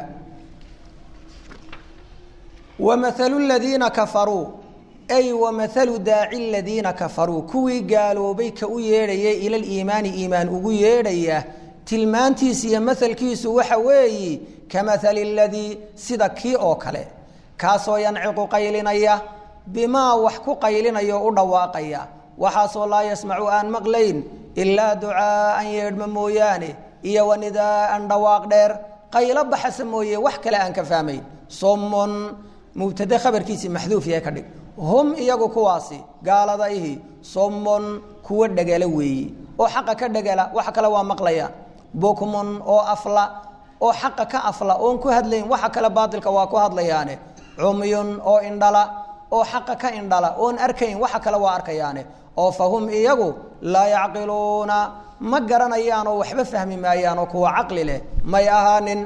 wamahalu ladiina kafaruu ay wamahalu daaci ladiina kafaruu kuwii gaaloobay ka u yeedhayay ila liimaani iimaan ugu yeedhaya tilmaantiisa iyo mahalkiisu waxa weeyi kamahali ladii sida kii oo kale kaasoo yanciqu qaylinaya bimaa wax ku qaylinaya oo u dhawaaqaya waxaasoo laa yasmacu aan maqlayn ilaa ducaaan yeedhma mooyaane iyo wanidaaan dhawaaq dheer qaylo baxasa mooye wax kale aan ka fahmayn somon mubtade khabarkiisii maxduuf yahay ka dhig hum iyagu kuwaasi gaalada ihi somon kuwa dhegala weeye oo xaqa ka dhegala waxa kale waa maqlayaan bukmun oo afla oo xaqa ka afla oon ku hadlayn waxa kale baatilka waa ku hadlayaane cumyun oo indhala oo xaqa ka indhala oon arkayn waxa kale waa arkayaane oo fa hum iyagu laa yacqiluuna ma garanayaan oo waxba fahmi maayaan oo kuwa caqli leh may ahaanin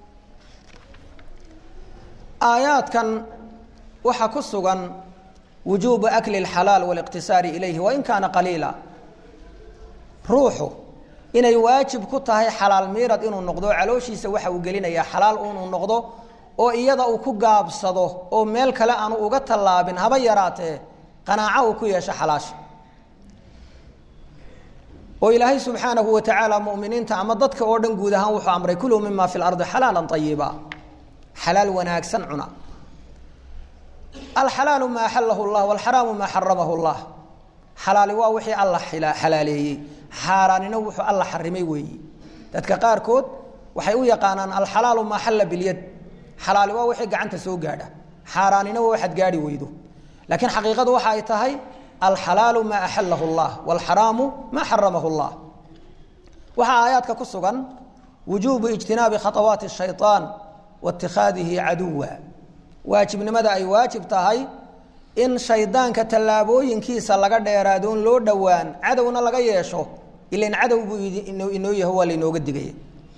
aayaadkan waxaa ku sugan wujuubu akli اlxalaal wاliqtisaari ilayhi wain kaana qaliila ruuxu inay waajib ku tahay xalaal miirad inuu noqdo calooshiisa waxa uu gelinayaa xalaal inuu noqdo oo iyada uu ku gaabsado oo meel kale aanu uga tallaabin haba yaraatee qanaaco uu ku yeesho xalaasha oo ilaahay subxaanahu wa tacaala muminiinta ama dadka oo dhan guud ahaan wuxuu amray kuluu mima fi lardi xalaala ayiba xalaal wanaagsan cuna alxalaalu maa axalahu llah walxaraamu maa xaramahu llah xalaali waa wixii alla xalaaleeyey xaaraanina wuxuu alla xarimay weeyi dadka qaarkood waxay u yaqaanaan alxalaalu maa xalla bilyad xalaali waa wixii gacanta soo gaadha xaaraanina waa waxaad gaadhi weydo laakiin xaqiiqadu waxa ay tahay alxalaalu maa axalahu llah walxaraamu maa xaramahu llah waxaa aayaadka ku sugan wujuubu ijtinaabi khatawaati shayطaan wa itikhaadihi caduwa waajibnimada ay waajib tahay in shaydaanka tallaabooyinkiisa laga dheeraadoon loo dhowaan cadowna laga yeesho ilan cadow buu inoo yaho waa lainooga digaya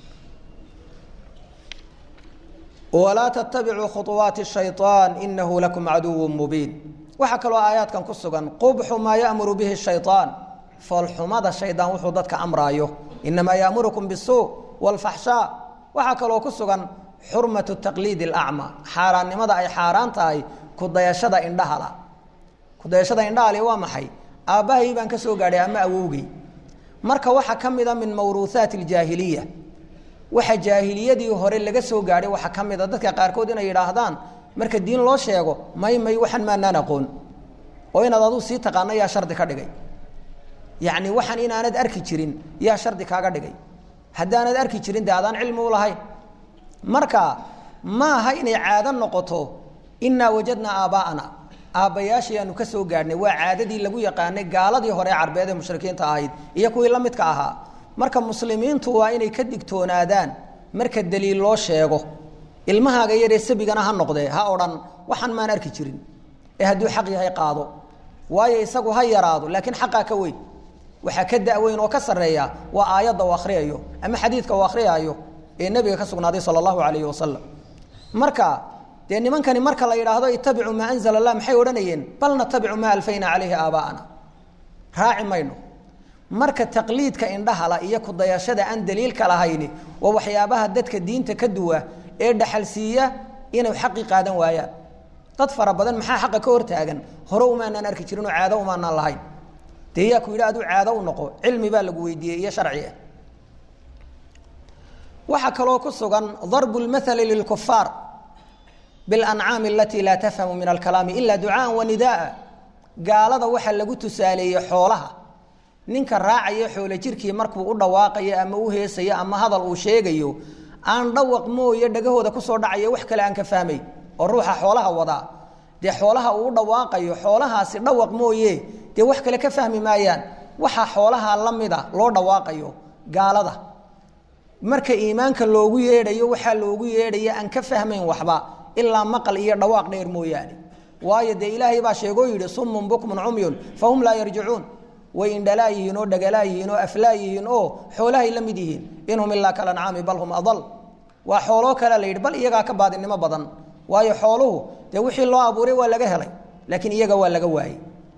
walaa tattabicuu khuuwaati shayطaan inahu lakum caduw mubiin waxaa kaloo aayaadkan ku sugan qubxu maa yamuru bihi shayطaan foolxumada shaydaan wuxuu dadka amraayo inamaa yaamurukum bisuu wاlfaxshaa waxaa kaloo ku sugan xurmatu taqliid اlacma xaaraannimada ay xaaraan tahay kudayashada indhahala kudayashada indhahali waa maxay aabbahay baan ka soo gaadhay ama awowgey marka waxaa ka mida min mawruuhaat اljaahiliya waxa jaahiliyadii hore laga soo gaadhay waxaa ka mida dadka qaarkood inay yidhaahdaan marka diin loo sheego may may waxan maanaan aqoon oo inaad aduu sii taqaano yaa shardi ka dhigay yacni waxaan inaanad arki jirin yaa shardi kaaga dhigay haddaanad arki jirin dee adaan cilmi u lahayn marka ma aha inay caado noqoto innaa wajadnaa aabbaa'ana aabbayaashii aanu ka soo gaadhnay waa caadadii lagu yaqaanay gaaladii hore carbeed ee mushrikiinta ahayd iyo kuwii la midka ahaa marka muslimiintu waa inay ka digtoonaadaan marka daliil loo sheego ilmahaaga yaree sabigana ha noqdee ha odhan waxaan maan arki jirin ee hadduu xaq yahay qaado waayo isagu ha yaraado laakiin xaqaa ka weyn waxaa ka daweyn oo ka sarreeya waa aayadda uu akhriyayo ama xadiidka uu akhriyaayo ee nebiga ka sugnaaday sala allahu calayhi wasalam marka dee nimankani marka la yidhaahdo itabicuu maa anzala allah maxay odhanayeen bal natabicu maa alfayna calayhi aabaa'ana raaci mayno marka taqliidka indhahala iyo kudayashada aan daliilka lahayni waa waxyaabaha dadka diinta ka duwa ee dhaxalsiiya inay xaqi qaadan waayaan dad fara badan maxaa xaqa ka hortaagan hore umaanaan arki jirin oo caado umaanaan lahayn dee yaa ku yidhi aduu caado u noqo cilmi baa lagu weydiiyey iyo sharci ah waxaa kaloo ku sugan darbu lmathali lilkufaar bilancaami alatii laa tafhamu min alkalaami ila ducaaan wa nidaaa gaalada waxaa lagu tusaaleeyey xoolaha ninka raacaya xoolo jirkii markuu u dhawaaqayo ama u heesayo ama hadal uu sheegayo aan dhawaq mooye dhagahooda kusoo dhacayo wax kale aan ka fahmay oo ruuxa xoolaha wadaa dee xoolaha uu u dhawaaqayo xoolahaasi dhawaq mooye dee wax kale ka fahmi maayaan waxa xoolaha la mida loo dhawaaqayo gaalada marka iimaanka loogu yeedhayo waxaa loogu yeedhaya aan ka fahmayn waxba ilaa maqal iyo dhawaaq dheer mooyaane waayo dee ilaahay baa sheegoo yidhi summun bukmun cumyun fahum laa yarjicuun way indhalaa yihiin oo dhagalaa yihiin oo aflaa yihiin oo xoolahay la mid yihiin inhum ilaa kalancaami bal hum adal waa xooloo kale la yidhi bal iyagaa ka baadinimo badan waayo xooluhu dee wixii loo abuuray waa laga helay laakiin iyaga waa laga waayey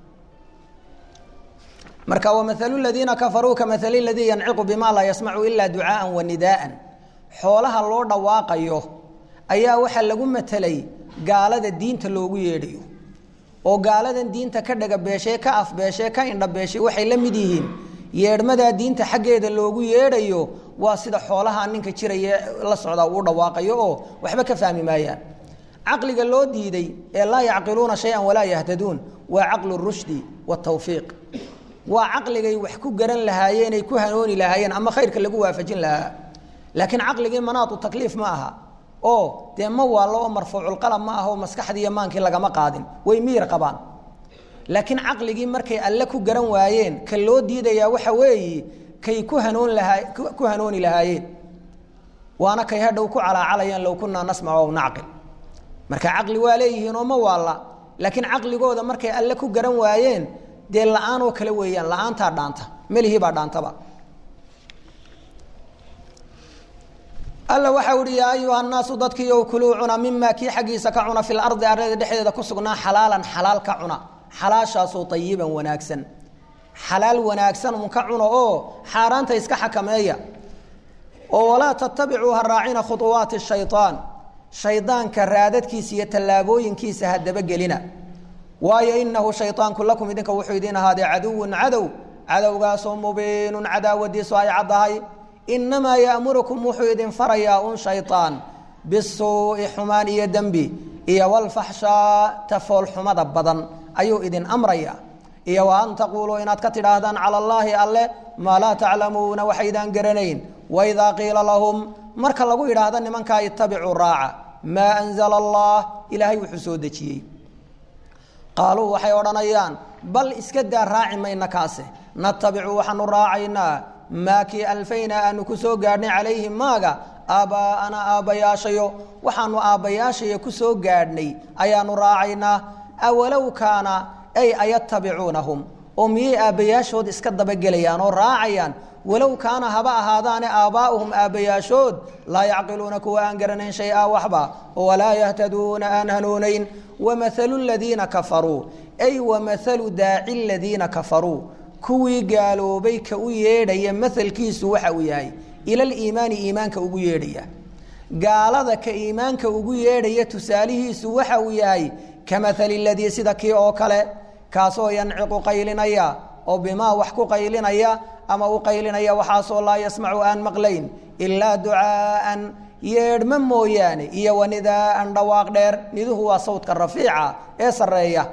marka wamahalu ladiina kafaruu kamahali ladii yanciqu bima laa yasmacu ilaa ducaaan wa nidaaan xoolaha loo dhawaaqayo ayaa waxaa lagu matelay gaalada diinta loogu yeedhayo oo gaaladan diinta ka dhagabeeshee ka afbeeshee ka indhabeeshay waxay la mid yihiin yeedhmadaa diinta xaggeeda loogu yeedhayo waa sida xoolaha ninka jiraya la socda uu dhawaaqayo oo waxba ka fahmi maayaan caqliga loo diiday ee laa yacqiluuna shay-an walaa yahtaduun waa caqlu rushdi watawfiiq waa caqligay wax ku garan lahaayeenay ku hanooni lahaayeen ama khayrka lagu waafajin lahaa laakiin caqligii manaatu takliif ma aha oo dee ma waallo oo marfuuculqalam ma aha oo maskaxdii iyo maankii lagama qaadin way miyir qabaan laakiin caqligii markay alle ku garan waayeen ka loo diidayaa waxa weeye kay ku hanoon lahaa ku hanooni lahaayeen waana kay hadhow ku calaacalayaan low kunaa nasmac ow nacqil marka caqli waa leeyihiin oo ma waalla laakiin caqligooda markay alle ku garan waayeen dee la-aan oo kale weeyaan la-aantaa dhaanta melihii baa dhaantaba alla waxau ihi yaa ayuha naasu dadkiiyow kuluu cuna mimaa kii xaggiisa ka cuna fi lardi arlada dhexdeeda ku sugnaa xalaalan xalaal ka cuna xalaashaasoo ayiban wanaagsan xalaal wanaagsan un ka cuna oo xaaraanta iska xakameeya oo walaa tatabicuu ha raacina khuuwaati shayaan shaydaanka raadadkiisa iyo tallaabooyinkiisa ha dabagelina waayo inahu shayطaanku lakum idinka wuxuu idin ahaaday caduwun cadow cadowgaasoo mubiinun cadaawadiisu ay caddahay inamaa yaamurukum wuxuu idin farayaa un shayطaan bisuu'i xumaan iyo dembi iyo walfaxshaa tafoolxumada badan ayuu idin amraya iyo wa an taquuluu inaad ka tidhaahdaan cala allaahi alle maa laa taclamuuna waxaydaan garanayn waidaa qiila lahum marka lagu yidhaahdo nimankaa ittabicuu raaca maa anzala allah ilaahay wuxuu soo dejiyey qaaluu waxay odhanayaan bal iska daa raaci mayna kaase natabicu waxaanu raacaynaa maa kii alfaynaa aanu ku soo gaadhnay calayhi maaga aabbaa'ana aabbayaashayo waxaanu aabbayaashaya ku soo gaadhnay ayaanu raacaynaa awalow kaana ay ayatabicuunahum oo miyay aabbayaashood iska dabagelayaan oo raacayaan walow kaana haba ahaadaane aabbaa'uhum aabbayaashood laa yacqiluuna kuwa aan garanayn shay-a waxba walaa yahtaduuna aan hanuunayn wamahalu ladiina kafaruu ay wamahalu daaci ladiina kafaruu kuwii gaaloobay ka u yeedhaya mahalkiisu waxa uu yahay ilaliimaani iimaanka ugu yeedhaya gaalada ka iimaanka ugu yeedhaya tusaalihiisu waxa uu yahay ka mahali ladii sida kii oo kale kaasoo yanciqu qaylinaya oo bimaa wax ku qaylinaya ama u qaylinaya waxaasoo laa yasmacu aan maqlayn ilaa ducaa'an yeedhma mooyaane iyo wanidaa'an dhawaaq dheer niduhu waa sawdka rafiica ee sarreeya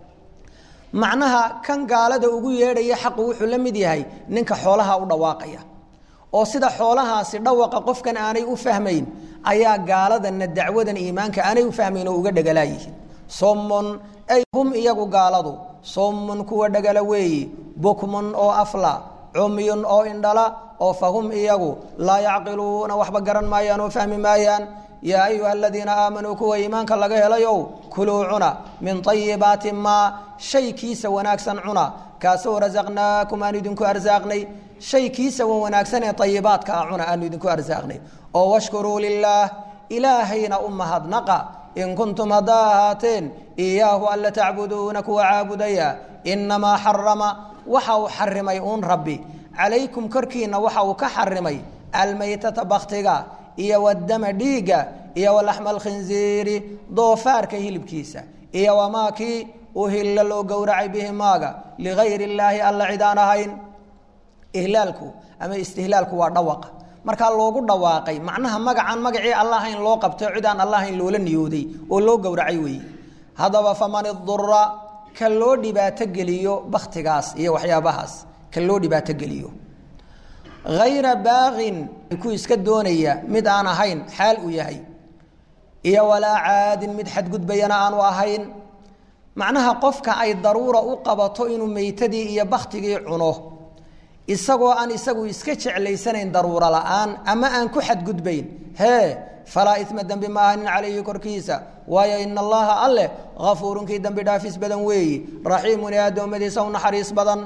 macnaha kan gaalada ugu yeedhaya xaqu wuxuu la mid yahay ninka xoolaha u dhawaaqaya oo sida xoolahaasi dhawaqa qofkan aanay u fahmayn ayaa gaaladanna dacwadan iimaanka aanay u fahmayn oo uga dhegalaayihiin sommun ay hum iyagu gaaladu sommun kuwa dhegala weeyi bukmun oo afla cumyun oo indhala oo fahum iyagu laa yacqiluuna waxba garan maayaan oo fahmi maayaan yaa ayuha aladiina aamanuu kuwa iimaanka laga helayow kuluu cuna min ayibaati maa shay kiisa wanaagsan cuna kaasoo rasaqnaakum aanu idinku arsaaqnay shay kiisa wan wanaagsan ee ayibaadka ah cuna aanu idinku arsaaqnay oo washkuruu lilaah ilaahayna u mahadnaqa in kuntum haddaa ahaateen iyaahu alla tacbuduuna kuwa caabudaya inamaa xarama waxa uu xarimay uun rabbi calaykum korkiina waxa uu ka xarimay almaytata baktiga iyo wadama dhiigga iyo walaxma alkhinziiri doofaarka hilibkiisa iyo wamaa kii uhilla loo gowracay bihi maaga ligayr illaahi alla cid aan ahayn ihlaalku ama istihlaalku waa dhawaqa markaa loogu dhawaaqay macnaha magacaan magacii alla ahayn loo qabtay cid aan alla ahayn loola niyooday oo loo gowracay weeye haddaba faman idura ka loo dhibaato geliyo baktigaas iyo waxyaabahaas ka loo dhibaato geliyo hayra baaqin ku iska doonaya mid aan ahayn xaal uu yahay iyo walaa caadin mid xadgudbayana aanu ahayn macnaha qofka ay daruura u qabato inuu meytadii iyo baktigii cuno isagoo aan isagu iska jeclaysanayn daruuro la'aan ama aan ku xadgudbayn hee falaa ima dembi ma ahanin calayhi korkiisa waayo ina allaha alleh afuurunkii dembi dhaafis badan weeyi raxiimun ee addoommadiisa u naxariis badan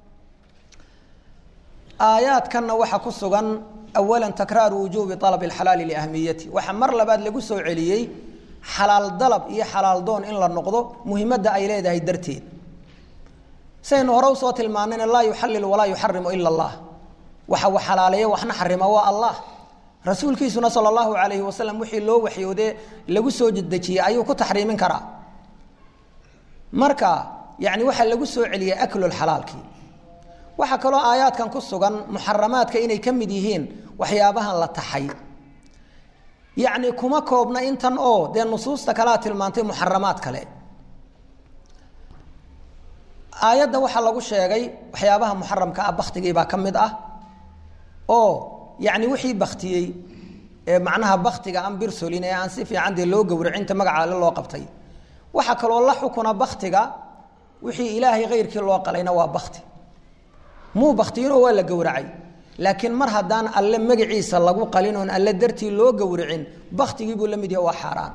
aayaadkanna waxaa ku sugan awala takraaru wujuubi alab اxalaali liahmiyati waxaa mar labaad lagu soo celiyey xalaal dalab iyo xalaal doon in la noqdo muhimadda ay leedahay darteed saynu hore usoo tilmaanayna laa yuxallil walaa yuxarimu ila allah waxa uu xalaaleeya waxna xarima waa allah rasuulkiisuna sala allahu alayhi wasalam wixii loo waxyoode lagu soo dejiyey ayuu ku taxriimin karaa marka yani waxaa lagu soo celiyey aklulxalaalkii waxaa kaloo aayaadkan ku sugan muxaramaadka inay ka mid yihiin waxyaabahan la taxay yacni kuma koobna intan oo dee nusuusta kalea tilmaantay muxaramaad kale aayadda waxaa lagu sheegay waxyaabaha muxaramka ah baktigii baa ka mid ah oo yacni wixii baktiyey ee macnaha baktiga aan birsolin ee aan si fiican dee loo gowracinta magaca alle loo qabtay waxaa kaloo la xukuna baktiga wixii ilaahay kayrkii loo qalayna waa bakti muu baktiyinoo waa la gowracay laakiin mar haddaan alle magaciisa lagu qalin oon alle dartii loo gowracin baktigii buu la mid yahay waa xaaraan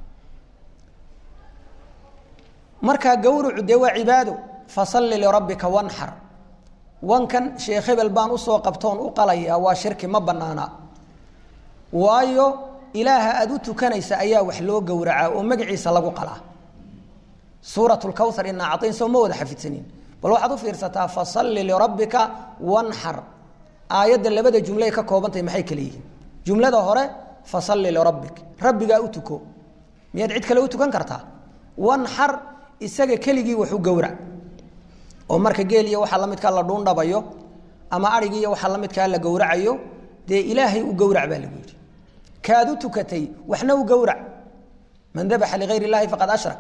markaa gowracu dee waa cibaado fasalli lirabbika wanxar wankan sheekh hebel baan usoo qabtoon u qalayaa waa shirki ma banaana waayo ilaaha aada u tukanaysa ayaa wax loo gowracaa oo magaciisa lagu qalaa suurat lkawhar inaa cadayn soo ma wada xafidsanin bal waxaad u fiirsataa fasalli lirabbika wanxar aayadda labada jumle ay ka koobantahay maxay kale yihiin jumlada hore fasalli lirabbik rabbigaa u tuko miyaad cid kale u tukan kartaa wanxar isaga keligii wax u gowrac oo marka geel iyo waxaa la midkaa la dhuundhabayo ama arigi iyo waxaa la midkaa la gowracayo dee ilaahay u gowrac baa lagu yidhi kaad u tukatay waxna u gowrac man dabaxa ligayr illahi faqad ashrak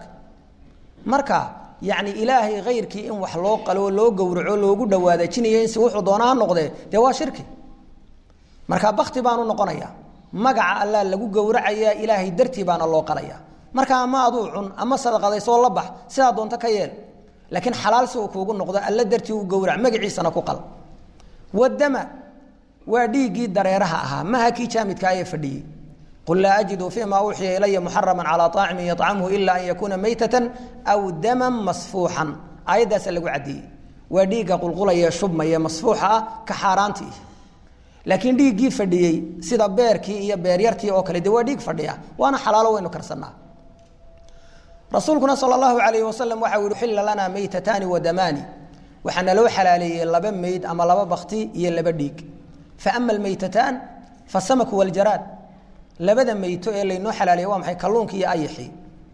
marka yani ilaahay kayrkii in wax loo qalo loo gowraco loogu dhawaadajinayo in si wuxuu doona ha noqdee dee waa shirki marka bakti baanu noqonaya magaca allah lagu gowracaya ilaahay dartii baana loo qalaya marka ama aduu cun ama sadaqadaysoo la bax sidaa doonto ka yeel laakiin xalaal si uu kuugu noqdo alla dartii u gowrac magaciisana ku qal wadama waa dhiiggii dareeraha ahaa maha kii jaamidka ayee fadhiyey qul laa ajidu fima uuxiya ilaya muxarama calaa aacimin yacamhu ila an yakuuna maytatan aw daman masfuuxan aayaddaasa lagu caddeeyey waa dhiigga qulqulaya shubmaya masfuuxa ah ka xaaraantii laakiin dhiiggii fadhiyey sida beerkii iyo beeryartii oo kale de waa dhiig fadhiya waana xalaalo waynu karsanaa rasuulkuna sal allahu alayh wasalam waxa u xilla lanaa maytataani wadamaani waxaa naloo xalaaleeyey laba meyd ama laba bakti iyo laba dhiig faama almaytataan fasamaku waljaraad labada meyto ee laynoo xalaaleeye waa maxay kalluunki iyo ayaxii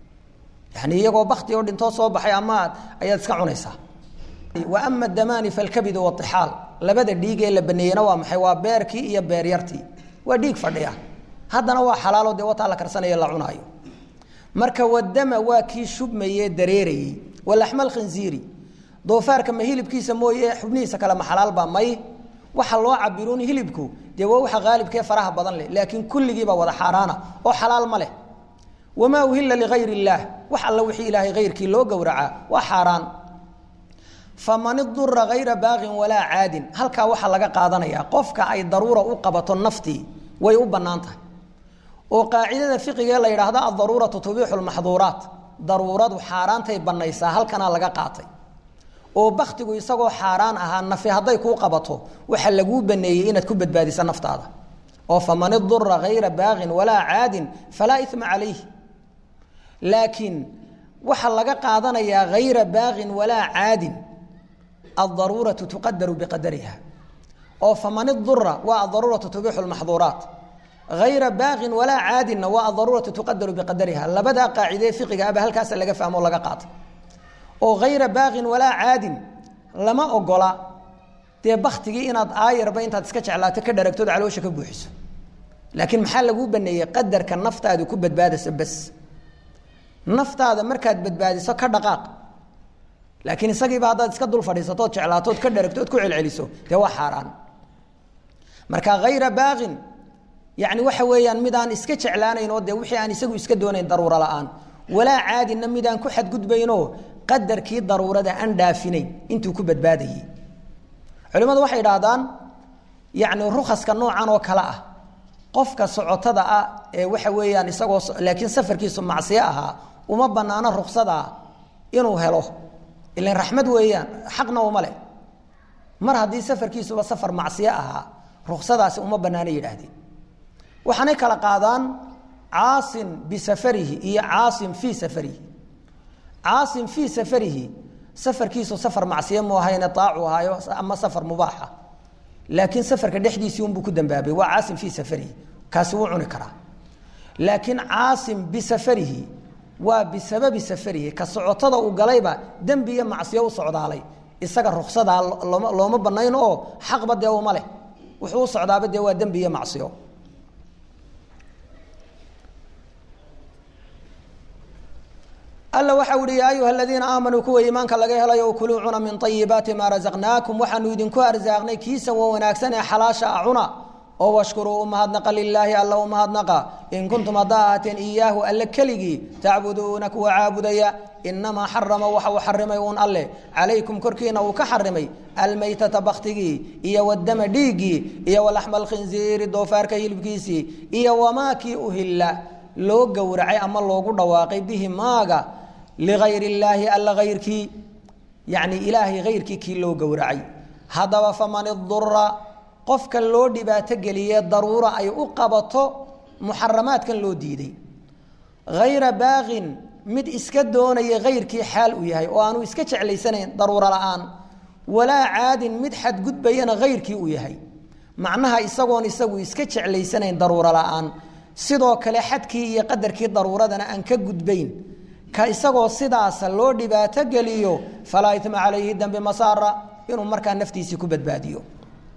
yani iyagoo bakti oo dhintoo soo baxay amaad ayaad iska cunaysaa wa ama damaani falkabidu waixaal labada dhiig ee la baneeyena waa maxay waa beerkii iyo beeryartii waa dhiig fadhiya haddana waa xalaalo dee wataa la karsanayo la cunaayo marka wadama waa kii shubmaye dareerayey walaxma alkhinziiri doofaarka ma hilibkiisa mooye xubnihiisa kale ma xalaalba may waxa loo cabiruun hilibku dee waa waxa haalibkee faraha badan leh laakiin kulligiiba wada xaaraana oo xalaal ma leh wamaa uhila ligayr illaah wax alla wixii ilaahay hayrkii loo gowracaa waa xaaraan faman idura hayra baaqin walaa caadin halkaa waxaa laga qaadanayaa qofka ay daruura u qabato naftii way u bannaan tahay oo qaacidada fiqigee la yidhaahdo adaruuratu tubiixu lmaxduuraat daruuradu xaaraantay bannaysaa halkanaa laga qaatay oo baktigu isagoo xaaraan ahaa nafi hadday kuu qabato waxaa laguu baneeyey inaad ku badbaadiso naftaada oo faman idura hayra baaqin walaa caadin falaa ima calayh laakiin waxaa laga qaadanayaa hayra baaqin walaa caadin adaruuratu tuqadaru biqadariha oo faman idura waa adaruuratu tubixu lmaxduuraat hayra baaqin walaa caadinna waa adaruuratu tuqadaru biqadariha labadaa qaacidee fiqiga aba halkaasa laga fahmo o laga qaata oo hayra baaqin walaa caadin lama ogola dee baktigii inaad aayarba intaad iska jeclaato ka dharagtood caloosha ka buuxiso laakiin maxaa laguu baneeyey qadarka naftaadu ku badbaadayso bas naftaada markaad badbaadiso ka dhaqaaq laakiin isagiiba haddaad iska dul fadhiisatood jeclaatood ka dharagtood ku celceliso dee waa xaaraan marka hayra baaqin yani waxa weeyaan mid aan iska jeclaanayn oo dee wixii aan isagu iska doonayn daruuro la-aan walaa caadinna mid aan ku xadgudbaynoo qadarkii daruurada aan dhaafinayn intuu ku badbaadayey culimmadu waxay idhaahdaan yani rukaska noocan oo kale ah qofka socotada ah ee waxa weeyaan isagoo laakiin safarkiisu macsiyo ahaa uma banaano ruksadaa inuu helo ilan raxmad weeyaan xaqna uma leh mar haddii safarkiisuba safar macsiyo ahaa ruksadaasi uma banaano yidhaahdeen waxaanay kala qaadaan caasin bisafarihi iyo caasin fii safarihi caasin fii safarihi safarkiisu safar macsiyo mu ahayne aacu ahaayo ama safar mubaaxa laakiin safarka dhexdiisii unbuu ku dambaabay waa caasim fii safarihi kaasi wuu cuni karaa laakiin caasim bisafarihi waa bisababi safarihi ka socotada uu galayba dembi iyo macsiyo u socdaalay isaga ruksadaa looma looma banayn oo xaqba dee uma leh wuxuu u socdaaba dee waa dembi iyo macsiyo alla waxa uhi yaa ayuha aladiina aamanuu kuwa iimaanka laga helayo kuluu cuna min ayibaati maa rasaqnaakum waxaanu idinku arsaaqnay kiisa wa wanaagsan ee xalaasha a cuna oo washkuruu umahadnaqa lilaahi alla umahadnaqa in kuntum haddaa ahaateen iyaahu alle keligii tacbuduuna kuwa caabudaya inamaa xarama waxa uu xarimay uun alleh calaykum korkiina uu ka xarimay almaytata baktigii iyo wadama dhiiggii iyo walaxma alkhinziiri doofaarka hilibkiisii iyo wamaakii uhilla loo gowracay ama loogu dhawaaqay bihi maaga ligayr illaahi alla hayrkii yacni ilaahay hayrkii kii loo gowracay haddaba faman idura qofka loo dhibaato geliye daruura ay u qabato muxaramaadkan loo diiday hayra baaqin mid iska doonaya hayrkii xaal u yahay oo aanu iska jeclaysanayn daruuro la-aan walaa caadin mid xadgudbayana hayrkii u yahay macnaha isagoon isagu iska jeclaysanayn daruuro la-aan sidoo kale xadkii iyo qadarkii daruuradana aan ka gudbayn ka isagoo sidaasa loo dhibaato geliyo falaa ima calayhi dembi masaara inuu markaa naftiisii ku badbaadiyo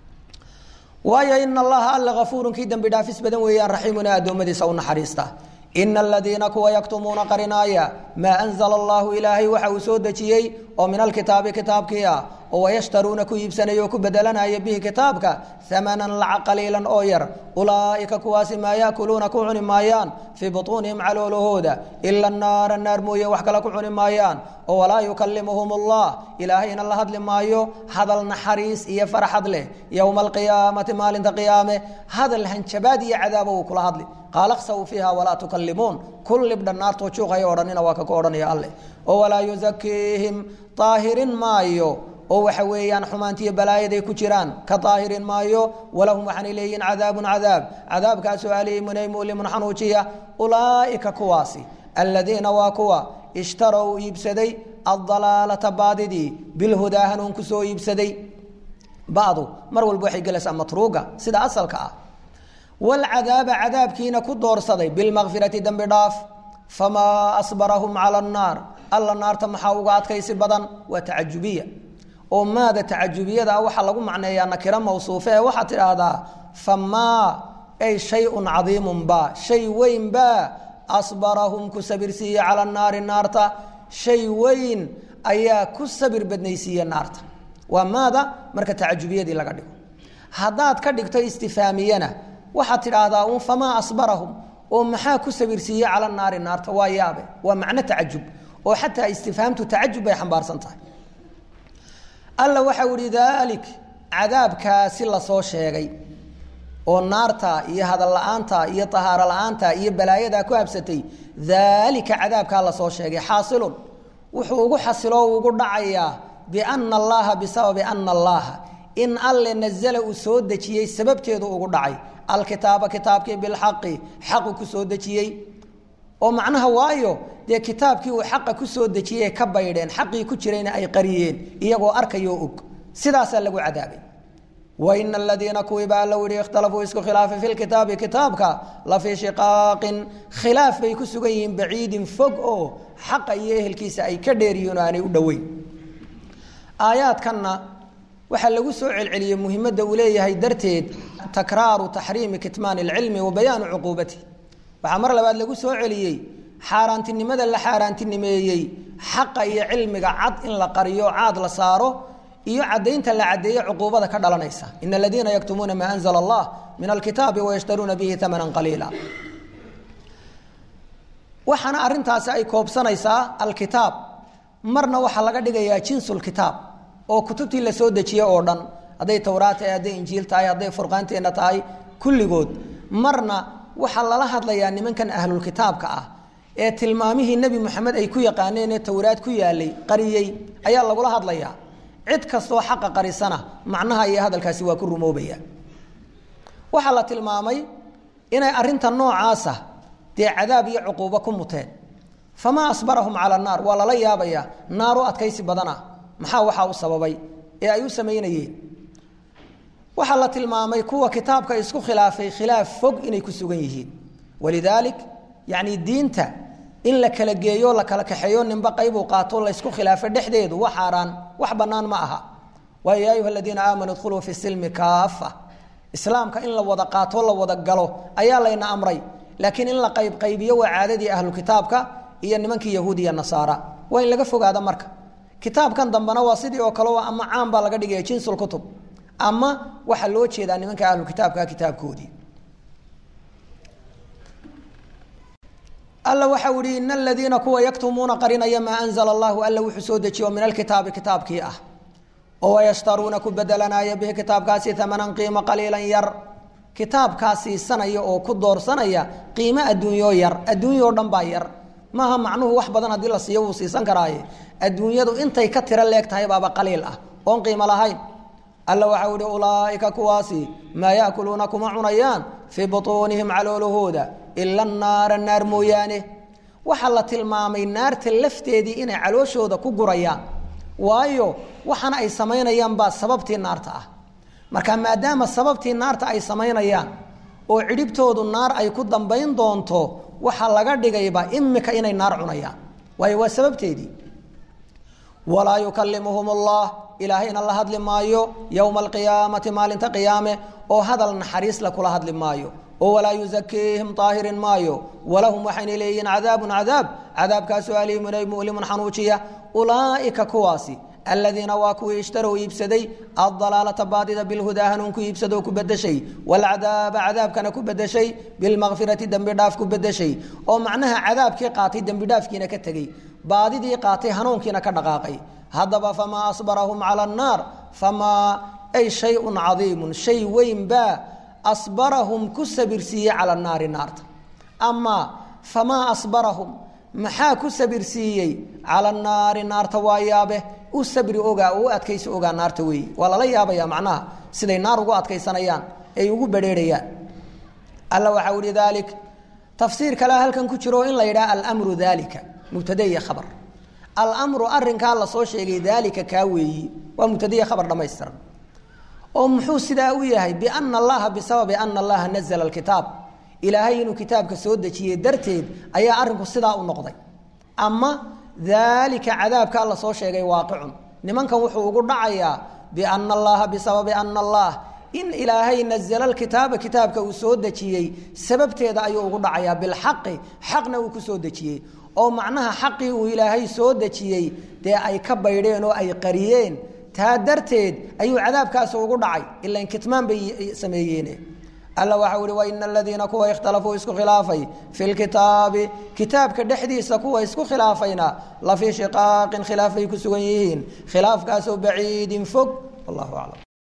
waayo ina allaha alla afuurun kii dembi dhaafis badan weeyaan raxiimuna addoommadiisa u naxariista ina aladiina kuwa yaktumuuna qarinaaya maa anzala allahu ilaahay waxa uu soo dejiyey oo min alkitaabi kitaabkii ah oo wayashtaruuna ku iibsanaya oo ku bedelanaya bihi kitaabka amanan lacag qaliilan oo yar ulaa'ika kuwaasi maa yaakuluuna ku cuni maayaan fii butuunihim caloolahooda ila naara naar mooye wax kale ku cuni maayaan oo walaa yukalimuhum allah ilaahayna la hadli maayo hadal naxariis iyo farxad leh yowma alqiyaamati maalinta qiyaame hadal hanjabaad iyo cadaaba uu kula hadli qaala khsaw fiiha walaa tukalimuun kul libdha naartoo juuqaya odhanina waa kaka odhanaya alleh oo walaa yusakiihim daahirin maayo oo waxa weeyaan xumaantiiyo balaayaday ku jiraan ka daahirin maayo walahum waxaanay leeyihiin cadaabun cadaab cadaabkaasoo aliimunay mulimun xanuujiya ulaa'ika kuwaasi aladiina waa kuwa ishtarow iibsaday addalaalata baadidii bilhudaa hanuun ku soo iibsaday badu mar walba waxay gelaysaa matruuga sida asalka ah wlcadaaba cadaabkiina ku doorsaday bilmakfirati dembi dhaaf famaa asbarahum cala annaar alla naarta maxaa uga adkaysi badan waa tacajubiya oo maada tacajubiyada waxaa lagu macneeyaa nakiro mawsuufe ee waxaad tidhaahdaa famaa ay shayun cadiimun ba shay weyn ba asbarahum ku sabirsiiye cala naari naarta shay weyn ayaa ku sabir badnaysiiye naarta waa maada marka tacajubiyadii laga dhigo haddaad ka dhigto istifaamiyana waxaad tidhaahdaa un famaa asbarahum oo maxaa ku sabirsiiye cala naari naarta waa yaabe waa macno tacajub oo xataa istifhaamtu tacajub bay xambaarsan tahay alla waxau ihi daalik cadaabkaasi lasoo sheegay oo naarta iyo hadal la-aanta iyo tahaaro la-aanta iyo balaayadaa ku habsatay daalika cadaabkaa lasoo sheegay xaasilun wuxuu ugu xasilo ugu dhacayaa biana allaha bisababi ana allaha in alle nazala uu soo dejiyey sababteedu ugu dhacay alkitaaba kitaabkii bilxaqi xaqu ku soo dejiyey oo macnaha waayo dee kitaabkii uu xaqa ku soo dejiyey ka baydheen xaqii ku jirayna ay qariyeen iyagoo arkayoo og sidaasaa lagu cadaabay waina aladiina kuwiiba alla yihi ikhtalafuu isku khilaafay fi lkitaabi kitaabka la fii shiqaaqin khilaaf bay ku sugan yihiin baciidin fog oo xaqa iyo ehelkiisa ay ka dheeriyiin oo aanay u dhoweyn aayaadkanna waxaa lagu soo celceliyey muhimadda uu leeyahay darteed takraaru taxriimi kitmaan اlcilmi wa bayaanu cuquubati waxaa mar labaad lagu soo celiyey xaaraantinimada la xaaraantinimeeyey xaqa iyo cilmiga cad in la qariyo caad la saaro iyo cadaynta la cadeeye cuquubada ka dhalanaysa in aladiina yaktumuuna maa anzla allah min alkitaabi wayashtaruuna bihi amana qaliila waxaana arintaasi ay koobsanaysaa alkitaab marna waxaa laga dhigayaa jinsulkitaab oo kutubtii la soo dejiye oo dhan hadday towraat tahay hadday injiil tahay hadday furqaanteenna tahay kulligood marna waxaa lala hadlayaa nimankan ahlulkitaabka ah ee tilmaamihii nebi moxamed ay ku yaqaaneen ee towraad ku yaalay qariyey ayaa lagula hadlayaa cid kastoo xaqa qarisana macnaha iyo hadalkaasi waa ku rumoobaya waxaa la tilmaamay inay arinta noocaasa dee cadaab iyo cuquubo ku muteen famaa asbarahum cala naar waa lala yaabayaa naaru adkaysi badana maxaa waxaa u sababay ee ay u samaynayeen waxaa la tilmaamay kuwa kitaabka isku khilaafay khilaaf fog inay ku sugan yihiin walidaalik yacni diinta in la kala geeyo la kala kaxeeyo ninba qaybuu qaato laysku khilaafo dhexdeedu wax xaaraan wax bannaan ma aha waayo yaa ayuha aladiina aamanuu idkhuluu fi silmi kaafa islaamka in la wada qaato la wada galo ayaa layna amray laakiin in la qaybqaybiyo waa caadadii ahlu kitaabka iyo nimankii yahuud iyo nasaara waa in laga fogaada marka kitaabkan dambena waa sidii oo kale ama caan baa laga dhigaya jinsulkutub ama waxaa loo jeedaa nimanka ahlu kitaabka kitaabkoodii alla waxau ihi in aladiina kuwa yaktumuuna qarinaya maa anzla allahu alla wuxuu soo dejiye oo min alkitaabi kitaabkii ah oo wayashtaruuna ku bedelanaya bihi kitaabkaasi amanan qiimo qaliilan yar kitaabkaa siisanaya oo ku doorsanaya qiimo adduunyo yar adduunyao dhan baa yar maaha macnuhu wax badan haddii la siiyo wuu siisan karaaye adduunyadu intay ka tiro leeg tahay baaba qaliil ah oon qiimo lahayn alla waxau ihi ulaaika kuwaasi maa yaakuluuna kuma cunayaan fii butuunihim caloolahooda ila naara naar mooyaane waxaa la tilmaamay naarta lafteedii inay calooshooda ku gurayaan waayo waxaana ay samaynayaan baa sababtii naarta ah marka maadaama sababtii naarta ay samaynayaan oo cidhibtoodu naar ay ku dambayn doonto waxaa laga dhigayba imika inay naar cunayaan waayo waa sababteedii walaa yukalimuhum allah ilaahayna la hadli maayo yowma alqiyaamati maalinta qiyaame oo hadal naxariis la kula hadli maayo oo walaa yusakiihim daahirin maayo walahum waxayna leeyihiin cadaabun cadaab cadaabkaasoo aliimun ay mu'limun xanuujiya ulaa'ika kuwaasi aladiina waa kuwii ishtarow iibsaday addalaalata baadida bilhudaa hanuun ku iibsadoo ku bedeshay waalcadaaba cadaabkana ku bedeshay bilmakfirati dembi dhaaf ku bedeshay oo macnaha cadaabkii qaatay dembi dhaafkiina ka tegey baadidii qaatay hanuunkiina ka dhaqaaqay haddaba famaa asbarahum cala annaar famaa ay shayun cadiimun shay weyn baa asbarahum ku sabirsiiyey cala naari naarta ama famaa asbarahum maxaa ku sabirsiiyey cala naari naarta waa yaabe u sabri ogaa oo u adkaysi ogaa naarta weeye waa lala yaabaya macnaha siday naar ugu adkaysanayaan ay ugu badheerayaan alla waxau ihi daalik tafsiir kalea halkan ku jiro in la yidhaha almru daalika mubtade iyo khabar almru arinkaa lasoo sheegay daalika kaa weeyi waa mubtadeiyo khabar dhamaystiran oo muxuu sidaa u yahay biana allaha bisababi ana allaha nazla alkitaab ilaahay inuu kitaabka soo dejiyey darteed ayaa arinku sidaa u noqday ama daalika cadaabkaa lasoo sheegay waaqicun nimankan wuxuu ugu dhacayaa biana allaha bisababi ana allah in ilaahay nazla alkitaaba kitaabka uu soo dejiyey sababteeda ayuu ugu dhacayaa bilxaqi xaqna uu ku soo dejiyey oo macnaha xaqii uu ilaahay soo dejiyey dee ay ka baydheen oo ay qariyeen taa darteed ayuu cadaabkaasi ugu dhacay ilan kitmaan bay sameeyeen alla waxau ihi waina aladiina kuwa ikhtalafuu isku khilaafay fi lkitaabi kitaabka dhexdiisa kuwa isku khilaafayna la fii shiqaaqin khilaaf bay ku sugan yihiin khilaafkaasoo baciidin fog wallahu aclam